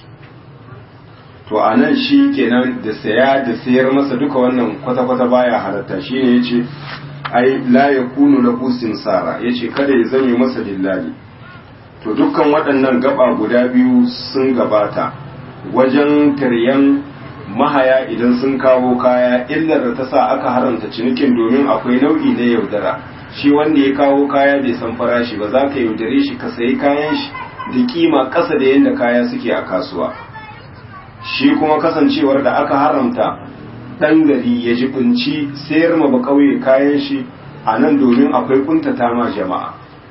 to a nan shi kenan da saya da sayar masa duka wannan kwata-kwata baya halatta shine yace ai la yakunu lahu simsara yace kada ya zame masa dillali to dukkan waɗannan gaba guda biyu sun gabata wajen taryan mahaya idan sun kawo kaya illar da ta sa aka haramta cinikin domin akwai nau'i na yaudara shi wanda ya kawo kaya bai san farashi ba za ka yaudare shi ka sayi kayan shi da kima ƙasa da yadda kaya suke a kasuwa shi kuma kasancewar da aka haramta ɗan gari ya jibinci sayar ma ba kauye kayan shi a nan domin akwai kuntata ma jama'a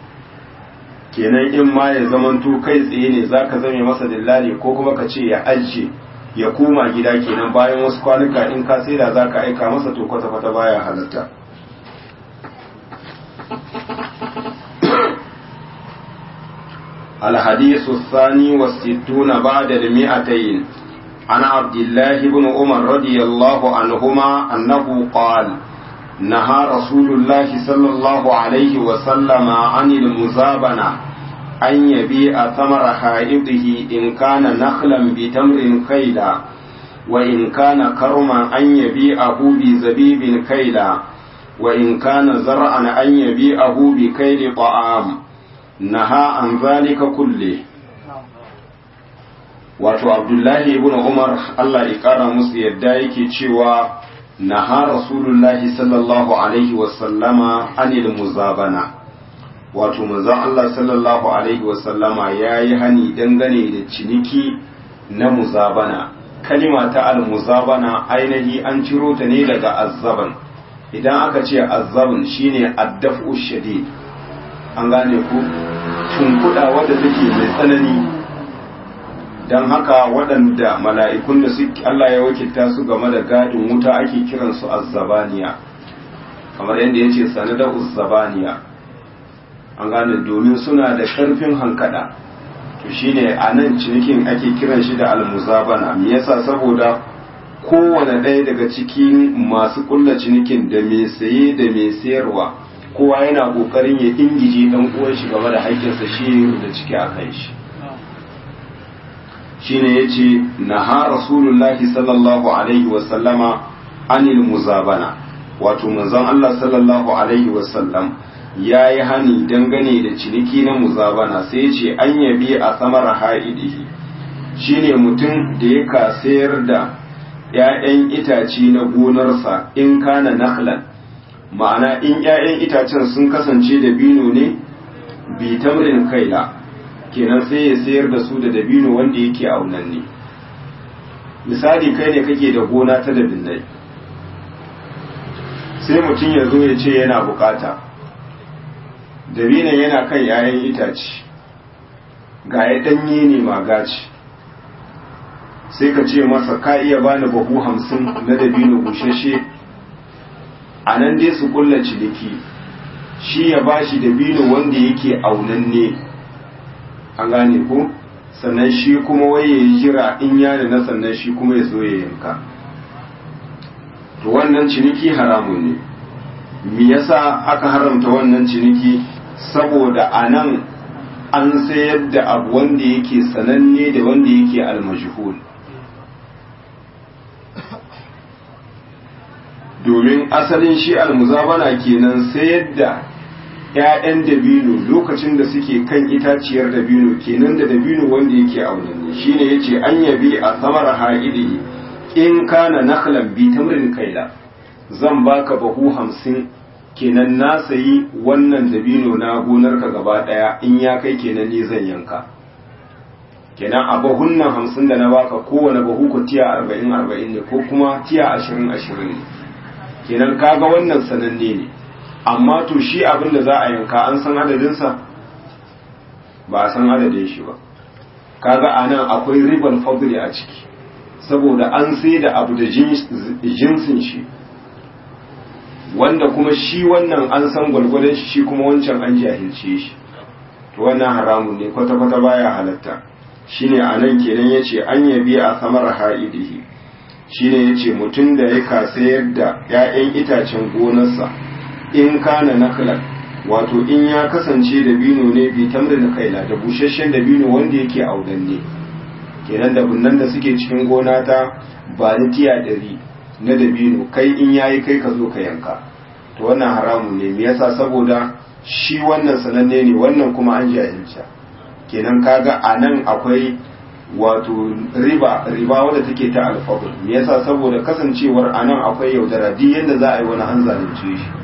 kenan in ma ya zamanto kai tsaye ne za ka zame masa dillali ko kuma ka ce ya ajiye ya koma gida kenan bayan wasu kwanuka in ka sai da za ka aika masa to kwata-kwata baya halatta الحديث الثاني والستون بعد المئتين عن عبد الله بن عمر رضي الله عنهما أنه قال نهى رسول الله صلى الله عليه وسلم عن المزابنة أن يبيع ثمر حائطه إن كان نخلا بتمر كيلا وإن كان كرما أن يبيعه بزبيب كيلا وإن كان زرعا أن يبيعه بكيل طعام نهى عن ذلك كله wato abdullahi ibn umar allah ya kara musu yadda yake cewa naha rasulullahi sallallahu alaihi wasallama anil muzabana wato manzon Allah sallallahu alaihi wasallama ya yi hani dangane da ciniki na muzabana kalima ta al-muzabana ainihi an ciro ta ne daga azzaban idan aka ce azzaban shine addafu shadid an gane ku tunkuda wadda take mai tsanani don haka waɗanda mala'ikun da suke Allah ya wakilta su game da gadin wuta ake kiransu azzabaniya kamar yadda ya ce sanadar uzzabaniya an gane domin suna da ƙarfin hankada to shine a nan cinikin ake kiran shi da almuzabana me yasa saboda kowane ɗaya daga cikin masu ƙulla cinikin da mai saye da mai sayarwa kowa yana ƙoƙarin ya ingije ɗan uwan shi game da haƙƙinsa shi da ciki a kan shi shine yace naha rasulullahi sallallahu alaihi wa sallama anil muzabana wato manzon Allah sallallahu alaihi wa sallam yayi hani dangane da ciniki na muzabana sai yace an yabi a samar haidihi shine mutum da ya sayar da ‘ya'yan itace na gonarsa in kana nakhlan ma'ana in ‘ya'yan itacen sun kasance da bino ne bi tamrin kaila kenan sai ya sayar da su da dabino wanda yake aunanne misali kai ne kake da gona ta dabinai sai mutum ya zo ya ce yana bukata dabinan yana kan ‘ya'yan itace ga ya ɗanye ne magaci sai ka ce masa ka iya bani bahu hamsin na dabino bushashe a nan dai su kulla ciniki shi ya bashi dabino wanda yake aunanne an gane ko sannan shi kuma wai ya jira in yana na sannan shi kuma ya zo ya yanka to wannan ciniki haramun ne me yasa aka haramta wannan ciniki saboda a nan an sayar da abu wanda yake sananne da wanda yake almajhul domin asalin shi almuzabana kenan sayar da ‘ya'yan dabino lokacin da suke kan itaciyar dabino kenan da dabino wanda yake aunanne shi ne ya ce an yabi a samar ha'idi in kana nakhlan bi tamrin kaila zan baka bahu hamsin kenan na sayi wannan dabino na gonarka gaba ɗaya in ya kai kenan ni zan yanka kenan a bahun nan hamsin da na baka kowane bahu ku tiya arba'in arba'in ne ko kuma tiya ashirin ashirin ne kenan kaga wannan sananne ne amma to shi abin da za a yanka an san adadinsa ba a san adadin shi ba kaga a nan akwai ribar fadli a ciki saboda an sai da abu da jinsin shi wanda kuma shi wannan an san gwalgwadon shi shi kuma wancan an jahilce shi to wannan haramun ne kwata-kwata baya halatta shine a nan kenan ya ce an yabi a samar ha'idihi shine ya ce mutum da ya sayar da 'ya'yan itacen gonarsa in kana naklan wato in ya kasance da bino ne bi tamrin kaila da busasshen da bino wanda yake audanne kenan da bunnan da suke cikin gona ta ba ni tiya ɗari na dabino kai in yayi kai ka zo ka yanka to wannan haramun ne me yasa saboda shi wannan sananne ne wannan kuma an jahilta kenan kaga a nan akwai wato riba riba wadda take ta alfadul me yasa saboda kasancewar a nan akwai yaudara duk yadda za a yi wani an zalunce shi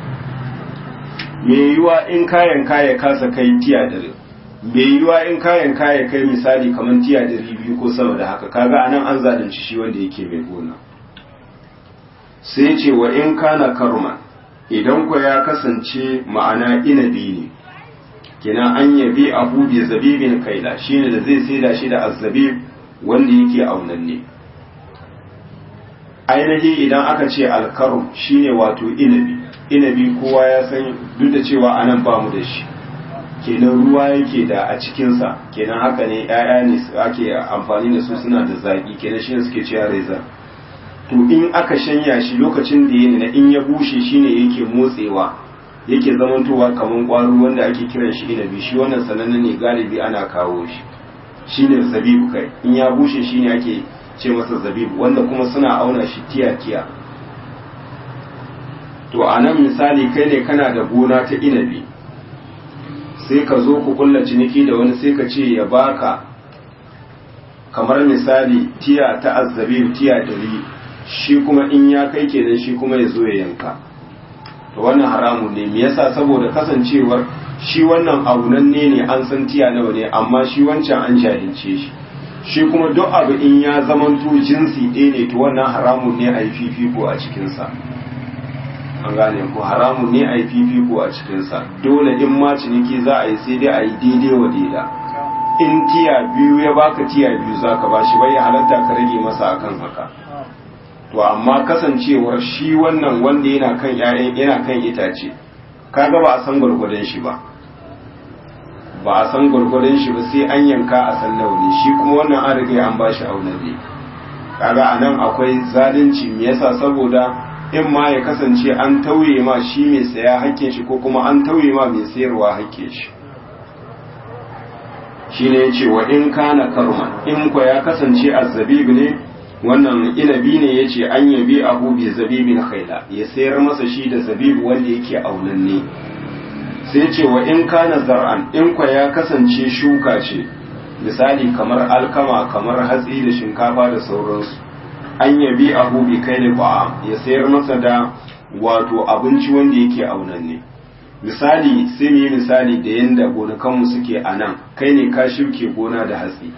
me yiwa in kayan kaya kasa kai tiya dare me yiwa in kayan kaya kai misali kamar tiya dari biyu ko sama da haka kaga anan an zalunci shi wanda yake mai gona sai ce wa in kana karma idan ku ya kasance ma'ana inabi ne kina an yabi abu bi zabibin kaila shine da zai saida shi da azzabib wanda yake aunanne ainihi idan aka ce alkarum shine wato inabi inabi kowa ya san duk da cewa anan ba mu da shi kenan ruwa yake da a cikinsa kenan haka ne 'ya'ya ne ake amfani da su suna da zaƙi kenan shine suke cewa reza to in aka shanya shi lokacin da yana in ya bushe shine yake motsewa yake zamantowa kamar ƙwaro wanda ake kiran shi inabi shi wannan sanannen ne galibi ana kawo shi shine zabibu kai in ya bushe shine ake ce masa zabibu wanda kuma suna auna shi tiya tiya to a nan misali kai ne kana da gona ta inabi sai ka zo ku kulla ciniki da wani sai ka ce ya baka kamar misali tiya ta azzabib tiya dari shi kuma in ya kai kenan shi kuma ya zo ya yanka to wannan haramun ne me yasa saboda kasancewar shi wannan aunanne ne an san tiya nawa ne amma shi wancan an jahilce shi shi kuma duk abu in ya zamanto jinsi ɗaya ne to wannan haramun ne a yi fifiko a cikinsa an gane ko haramun ne a yi fifiko a cikinsa dole in ma ciniki za a yi sai dai a yi daidai wa daida in tiya biyu ya baka tiya biyu za ka ba shi bai ya halatta ka rage masa akan haka to amma kasancewar shi wannan wanda yana kan ƴaƴan yana kan itace kaga ba a san gwargwadon shi ba ba a san gwargwadon shi ba sai an yanka a san launi shi kuma wannan an riga an bashi aunarre kaga anan akwai zalunci me yasa saboda in ma ya kasance an tauye ma shi mai saya hakkin shi ko kuma an tauye ma mai sayarwa hakkin shi shine yace wa in kana karman in ko ya kasance azzabib ne wannan inabi ne yace an yabi abu bi zabibin khaila ya sayar masa shi da zabib wanda yake aunanne sai ce wa in kana zar'an in kwa ya kasance shuka ce misali kamar alkama kamar hatsi da shinkafa da sauransu an yabi abu bi kai da ya sayar masa da wato abinci wanda yake aunanne misali sai mu yi misali da yanda gonakanmu suke a nan kai ne ka shuke gona da hatsi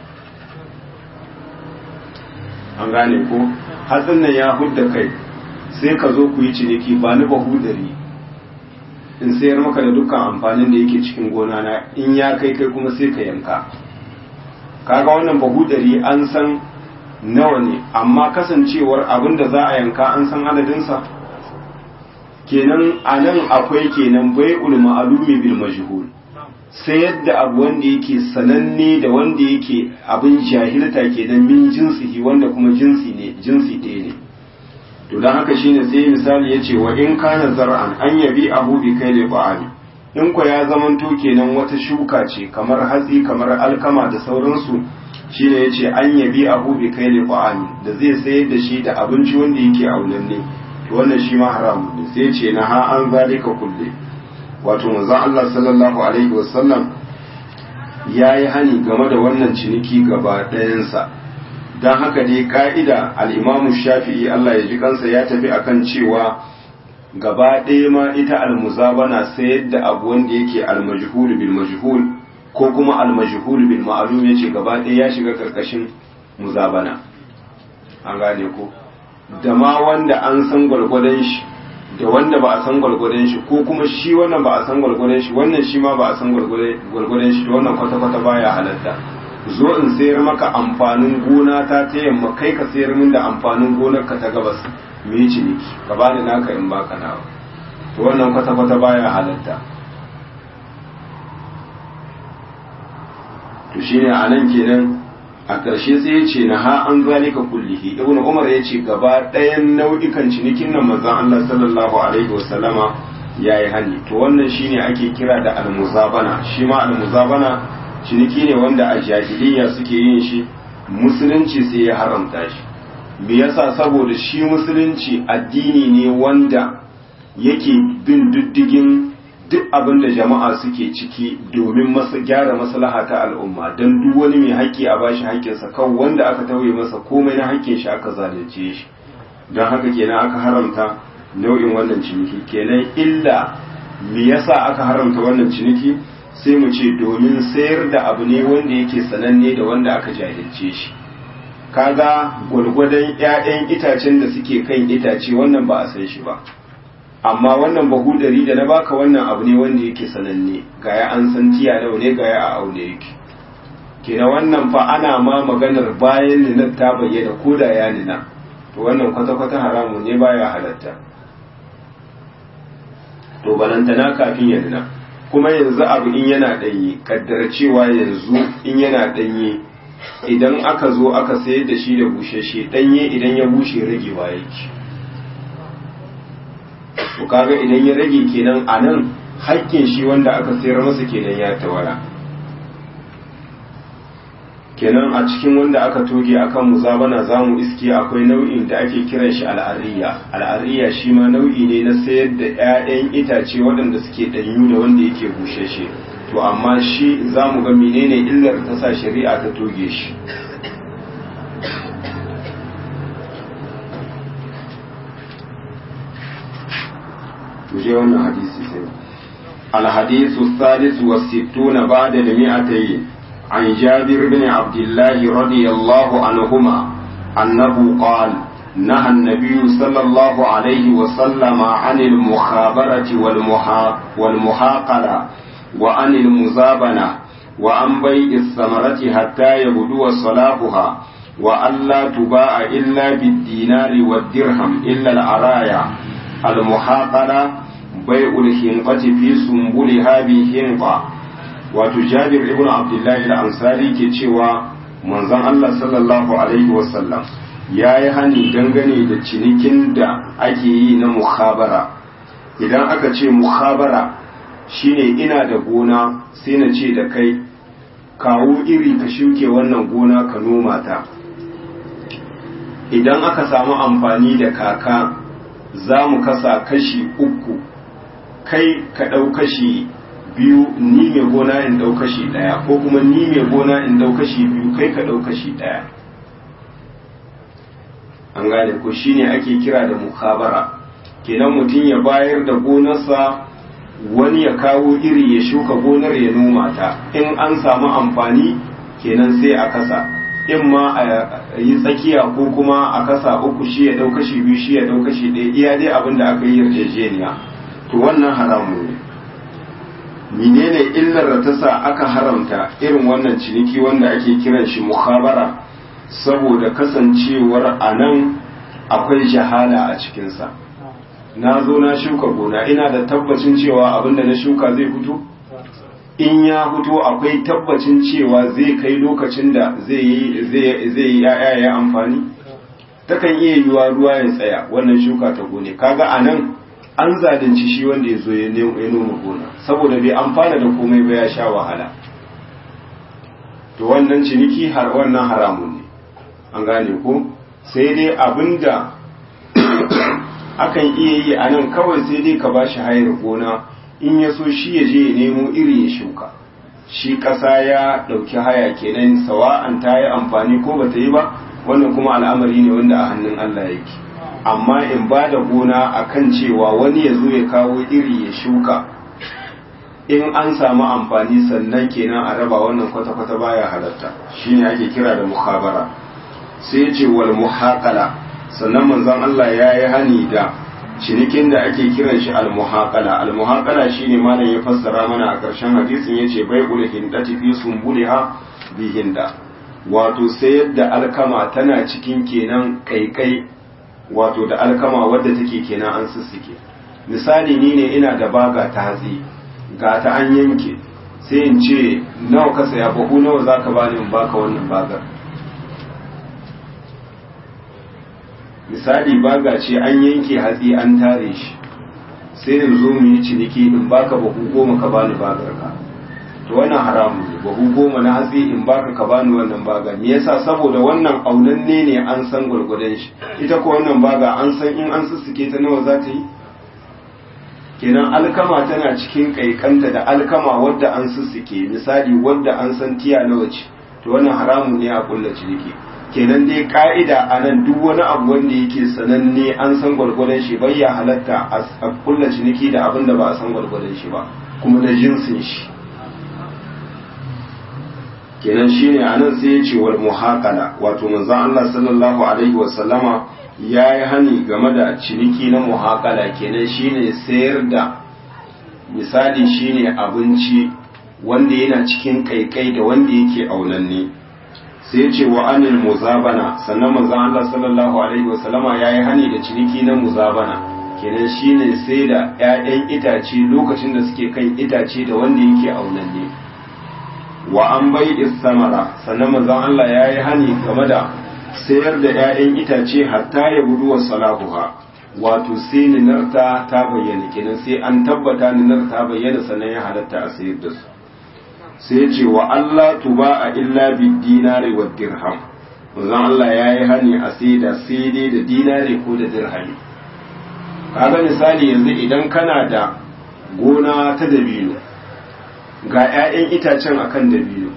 an gane ko hatsin nan ya hudda kai sai ka zo ku yi ciniki ba ni bahu dari in sayar maka da dukkan amfanin da yake cikin gona na in ya kai kai kuma sai ka yanka kaga wannan bahu dari an san nawa ne amma kasancewar abin da za a yanka an san adadinsa kenan a nan akwai kenan bai ma'alumi bil majhul sai yadda abu wanda yake sananne da wanda yake abin jahilta kenan min jinsihi wanda kuma jinsi ne jinsi ɗaya ne to don haka shine sai misali ya ce wa in kana zar'an an yabi abu bi kai da ba'ani in ko ya zamanto kenan wata shuka ce kamar hatsi kamar alkama da sauransu shine ya ce an yabi abu bi kai da ba'ani da zai sayar da shi da abinci wanda yake aunanne to wannan shi ma haramun ne sai ce na ha an zalika kulle wato manzon Allah sallallahu alaihi wasallam ya yi hani game da wannan ciniki gaba ɗayansa don haka dai ka'ida al'imamu shafi'i Allah ya ji kansa ya tafi akan cewa gaba ɗaya ma ita almuzabana sayar da abu wanda yake almajhul bil majhul ko kuma almajhul bil ma'lum yace gaba ɗaya ya shiga karkashin muzabana an gane ko da ma wanda an san gwargwadon shi da wanda ba a san gwargwadon shi ko kuma shi wannan ba a san gwargwadon shi wannan shi ma ba a san gwargwadon shi to wannan kwata-kwata baya halatta zo in sayar maka amfanin gona ta ta yamma kai ka sayar min da amfanin gonar ka ta gabas mu yi ciniki ka bani naka in baka nawa to wannan kwata-kwata baya halatta to shine a nan kenan a ƙarshe sai ya ce na ha an zalika kullihi ibn umar ya ce gaba ɗayan nau'ikan cinikin nan manzon Allah sallallahu alaihi wasallama ya yi hani to wannan shine ake kira da almuzabana shi ma almuzabana ciniki ne wanda a jahiliya suke yin shi musulunci sai ya haramta shi me yasa saboda shi musulunci addini ne wanda yake bin diddigin duk abin da jama'a suke ciki domin masa gyara maslaha ta al'umma don duk wani mai haƙƙi a bashi haƙƙinsa kan wanda aka tauye masa komai na haƙƙin shi aka zalunce shi don haka kenan aka haramta nau'in wannan ciniki kenan illa me yasa aka haramta wannan ciniki sai mu ce domin sayar da abu ne wanda yake sananne da wanda aka jahilce shi kaga gwargwadon 'ya'yan itacen da suke kan itace wannan ba a san shi ba amma wannan bahudari da na baka wannan abu ne wanda yake sananne gaya an san tiya nawa ne gaya a aune yake kina wannan fa ana ma maganar bayan ninar ta bayyana ko da ya nina to wannan kwata-kwata haramun ne baya halatta to balantana kafin ya nina kuma yanzu abu in yana ɗanye kaddara cewa yanzu in yana ɗanye idan aka zo aka sayar da shi da bushashe ɗanye idan ya bushe ragewa yake to kaga idan ya rage kenan a nan haƙƙin shi wanda aka sayar masa kenan ya tawara kenan a cikin wanda aka toge akan muzabana za mu iske akwai nau'in da ake kiran shi al'ariya al'ariya shi ma nau'i ne na sayar da 'ya'yan itace waɗanda suke ɗanyu da wanda yake bushashe to amma shi za mu ga menene illar ta sa shari'a ta toge shi muje wannan hadisi sai الحديث الثالث والستون بعد المئتين عن جابر بن عبد الله رضي الله عنهما أنه قال نهى النبي صلى الله عليه وسلم عن المخابرة والمحا والمحاقلة وعن المزابنة وعن بيع الثمرة حتى يبدو صلاحها وألا تباع إلا بالدينار والدرهم إلا العرايا المحاقلة بيع الحنقة في سنبلها بحنقة وتجابر ابن عبد الله الأنصاري كتشوى manzon Allah sallallahu alaihi wasallam ya yi hani dangane da cinikin da ake yi na mukhabara idan aka ce mukhabara shine ina da gona sai na ce da kai kawo iri ka shuke wannan gona ka noma ta idan aka samu amfani da kaka za mu kasa kashi uku kai ka ɗau kashi biyu ni mai gona in ɗau kashi ɗaya ko kuma ni mai gona in ɗau kashi biyu kai ka ɗau kashi ɗaya an gane ko shine ake kira da mukhabara kenan mutum ya bayar da gonarsa wani ya kawo iri ya shuka gonar ya noma ta in an samu amfani kenan sai a kasa in ma a yi tsakiya ko kuma a kasa uku shi ya ɗau kashi biyu shi ya ɗau kashi ɗaya iya dai abin da aka yi yarjejeniya to wannan haramu ne menene illar da ta sa aka haramta irin wannan ciniki wanda ake kiran shi mukhabara saboda kasancewar a nan akwai jahala a cikinsa na zo na shuka gona ina da tabbacin cewa abinda na shuka zai fito in ya fito akwai tabbacin cewa zai kai lokacin da zai yi ya'ya ya amfani takan iya yiwa ruwa ya tsaya wannan shuka ta gone kaga a nan an zalunci shi wanda ya zo ya noma gona saboda bai amfana da komai ba ya sha wahala to wannan ciniki har wannan haramun ne an gane ko sai dai abinda akan iya yi a nan kawai sai dai ka ba shi hayar gona in ya so shi ya je ya nemo iri ya shuka shi ƙasa ya ɗauki haya kenan sawa'an ta yi amfani ko ba ta yi ba wannan kuma al'amari ne wanda a hannun Allah yake amma in ba da gona a kan cewa wani ya zo ya kawo iri ya shuka in an samu amfani sannan kenan a raba wannan kwata-kwata baya halatta shine ake kira da muhabara sai ce wal muhaqala sannan manzon Allah ya yi hani da cinikin da ake kiran shi al muhaqala al muhaqala shine malam ya fassara mana a ƙarshen hadisin yace bai'ul hindati fi sumbuliha bi hinda wato sayar da alkama tana cikin kenan kaikai wato da alkama wadda take kenan an sussuke misali ni ne ina da baga ta hatsi ga ta an yanke sai in ce nawa ka saya bahu nawa za ka bani in baka wannan bagar misali baga ce an yanke hatsi an tare shi sai in zo mu yi ciniki in baka bahu goma ka bani bagar ka to wannan haramun ne bahu goma na hatsi in baka ka bani wannan baga me yasa saboda wannan aunanne ne an san gwargwadon shi ita ko wannan baga an san in an sussuke ta nawa za ta yi kenan alkama tana cikin kaikanta da alkama wadda an sussuke misali wadda an san tiya nawa ce to wannan haramun ne a kulla ciniki kenan dai ka'ida a nan duk wani abu wanda yake sananne an san gwargwadon shi bai ya halatta a kulla ciniki da abin da ba a san gwargwadon shi ba kuma da jinsin shi kenan shine anan sai ya ce wal muhaqala wato manzon Allah sallallahu alaihi wa sallama yayi hani game da ciniki na muhaqala kenan shine sayar da misali shine abinci wanda yana cikin kaikai da wanda yake aunanne sai ya ce wa anil muzabana sannan manzon Allah sallallahu alaihi wa sallama yayi hani da ciniki na muzabana kenan shine sai da ƴaƴan itace lokacin da suke kan itace da wanda yake aunanne wa an bai samara sannan manzon Allah ya yi hani game da sayar da 'ya'yan itace hatta ya gudu wa salahuha wato sai ninarta ta bayyana kenan sai an tabbata ninar ta bayyana sannan ya halatta a sayar da su sai ce wa Allah tuba a illa bi dinari wa dirham manzon Allah ya yi hani a sai da sai dai da dinari ko da dirhami kaga misali yanzu idan kana da gona ta dabino ga 'ya'yan itacen akan dabino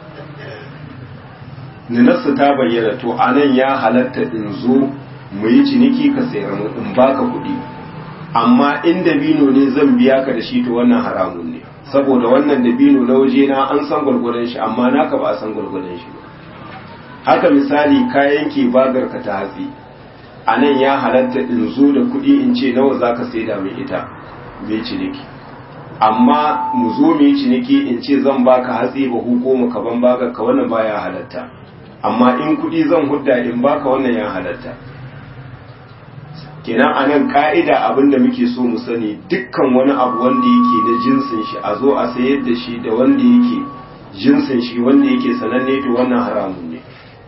ninarsa ta bayyana to anan ya halatta in zo mu yi ciniki ka sayar mu in baka kuɗi amma in dabino ne zan biya ka da shi to wannan haramun ne saboda wannan dabino na waje na an san gwargwadon shi amma naka ba a san gwargwadon shi ba haka misali ka yanke bagar ka ta hatsi a nan ya halatta in zo da kuɗi in ce nawa za ka saida mai ita mai ciniki amma mu zo mai ciniki in ce zan baka hatsi ba hukumu ka ban bagar ka wannan baya halatta amma in kuɗi zan hudda in baka wannan ya halatta kenan a nan ka'ida abin da muke so mu sani dukkan wani abu wanda yake na jinsin shi a zo a sayar da shi da wanda yake jinsin shi wanda yake sananne to wannan haramun ne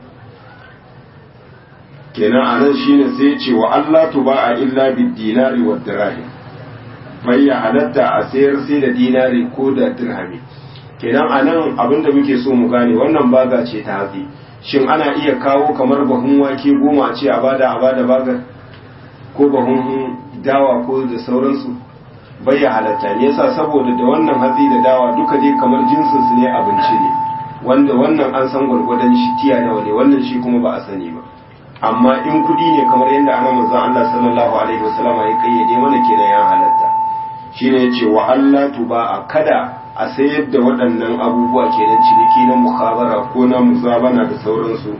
kenan a nan shine sai ce wa Allah tuba a illa bid dinari wa dirham bai ya halatta a sayar sai da dinari ko da dirhami kenan a nan abin da muke so mu gane wannan baga ce ta hatsi shin ana iya kawo kamar bahun wake goma ce a bada a bada bagar ko bahun dawa ko da sauransu bai ya halatta ne yasa saboda da wannan hatsi da dawa duka dai kamar jinsin su ne abinci ne wanda wannan an san gwargwadon shi tiya nawa ne wannan shi kuma ba a sani ba amma in kudi ne kamar yadda ana manzon Allah sallallahu alaihi wasallam ya kayyade mana kenan ya halatta shine yace wa Allah tuba a kada a sayar da waɗannan abubuwa kenan ciniki na mukhabara ko na muzabana da sauransu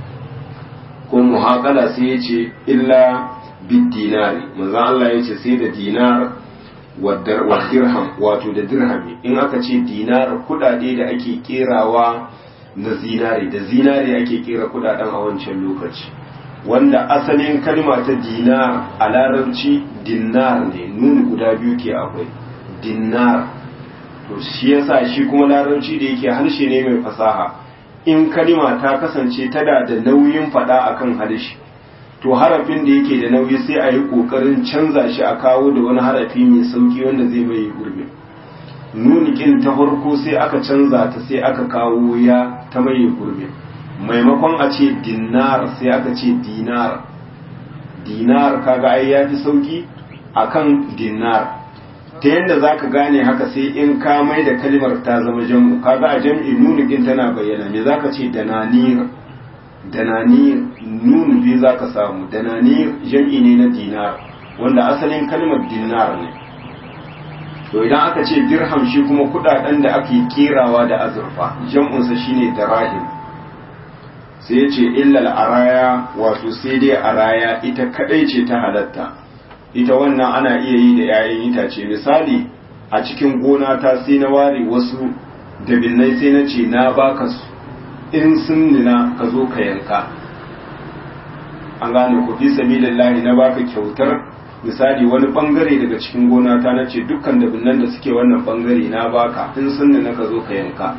ko muhaqala sai yace illa bid dinari manzon Allah yace sai da dinar wa dirham wato da dirhami in aka ce dinar kudade da ake kerawa na zinare da zinare ake kera kudaden a wancan lokaci wanda asalin kalma ta dinar a larabci dinar ne nun guda biyu ke akwai dinar to shi yasa shi kuma larabci da yake harshe ne mai fasaha in kalma ta kasance tana da nauyin fada akan harshe to harafin da yake da nauyi sai a yi kokarin canza shi a kawo da wani harafi mai sauki wanda zai mai gurbi nunikin ta farko sai aka canza ta sai aka kawo ya ta mai gurbi maimakon a ce dinar sai aka ce dinar dinar kaga ai ya fi sauki akan dinar ta yadda za ka gane haka sai in ka mai da kalmar ta zama jam'u kaga a jam'i nunikin tana bayyana me za ka ce dananir dananir nunu biyu za ka samu dananir jam'i ne na dinar wanda asalin kalmar dinar ne to idan aka ce dirham shi kuma kudaden da ake kerawa da azurfa jam'unsa shine darahim sai ya ce illal araya wato sai dai araya ita kadai ce ta halatta ita wannan ana iya yi da 'ya'yan itace misali a cikin gona ta sai na ware wasu dabinnai sai na ce na baka su in sun nuna ka zo ka yanka an gane ku fi sabilillahi na baka kyautar misali wani bangare daga cikin gona ta na ce dukkan dabinnan da suke wannan bangare na baka in sun nuna ka zo ka yanka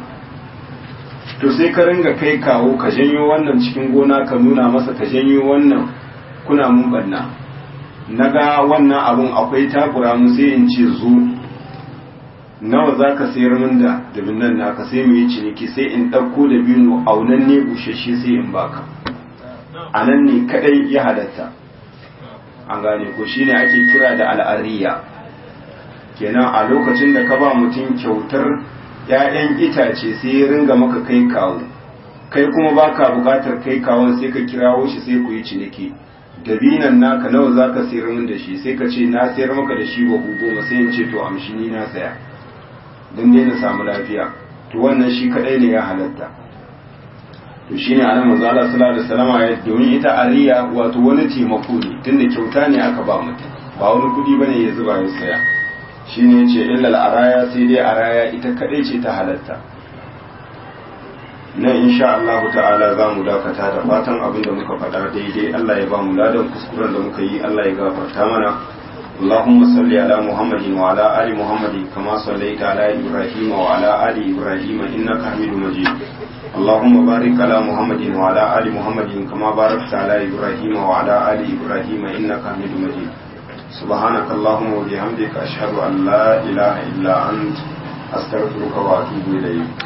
to sai ka ringa kai kawo ka janyo wannan cikin gona ka nuna masa ka janyo wannan kuna mun banna na ga wannan abun akwai takura mu sai in ce zo nawa za ka sayar min da dabin nan naka sai mu yi ciniki sai in ɗauko da bino aunan ne bushashe sai in baka a nan ne kadai ya halatta an gane ko shine ake kira da al'ariya kenan a lokacin da ka ba mutum kyautar 'ya'yan itace sai ya ringa maka kai kawo kai kuma baka bukatar kai kawon sai ka kirawo shi sai ku yi ciniki dabinan naka nawa za ka sayar min da shi sai ka ce na sayar maka da shi bahu goma sai in ce to amshi ni na saya don dai na samu lafiya to wannan shi kadai ne ya halatta to shine anan manzo Allah sallallahu alaihi wasallam ya domin ita ariya wato wani taimako ne tunda kyauta ne aka ba mutum ba wani kudi bane ya zuba ya saya shine yace illal araya sai dai araya ita kadai ce ta halatta nan insha Allah ta'ala za mu dakata da fatan abin da muka faɗa daidai Allah ya ba mu ladan kuskuren da muka yi Allah ya gafarta mana اللهم صل على محمد وعلى آل محمد كما صليت على إبراهيم وعلى آل إبراهيم إنك حميد مجيد اللهم بارك على محمد وعلى آل محمد كما باركت على إبراهيم وعلى آل إبراهيم إنك حميد مجيد سبحانك اللهم وبحمدك أشهد أن لا إله إلا أنت أستغفرك وأتوب إليك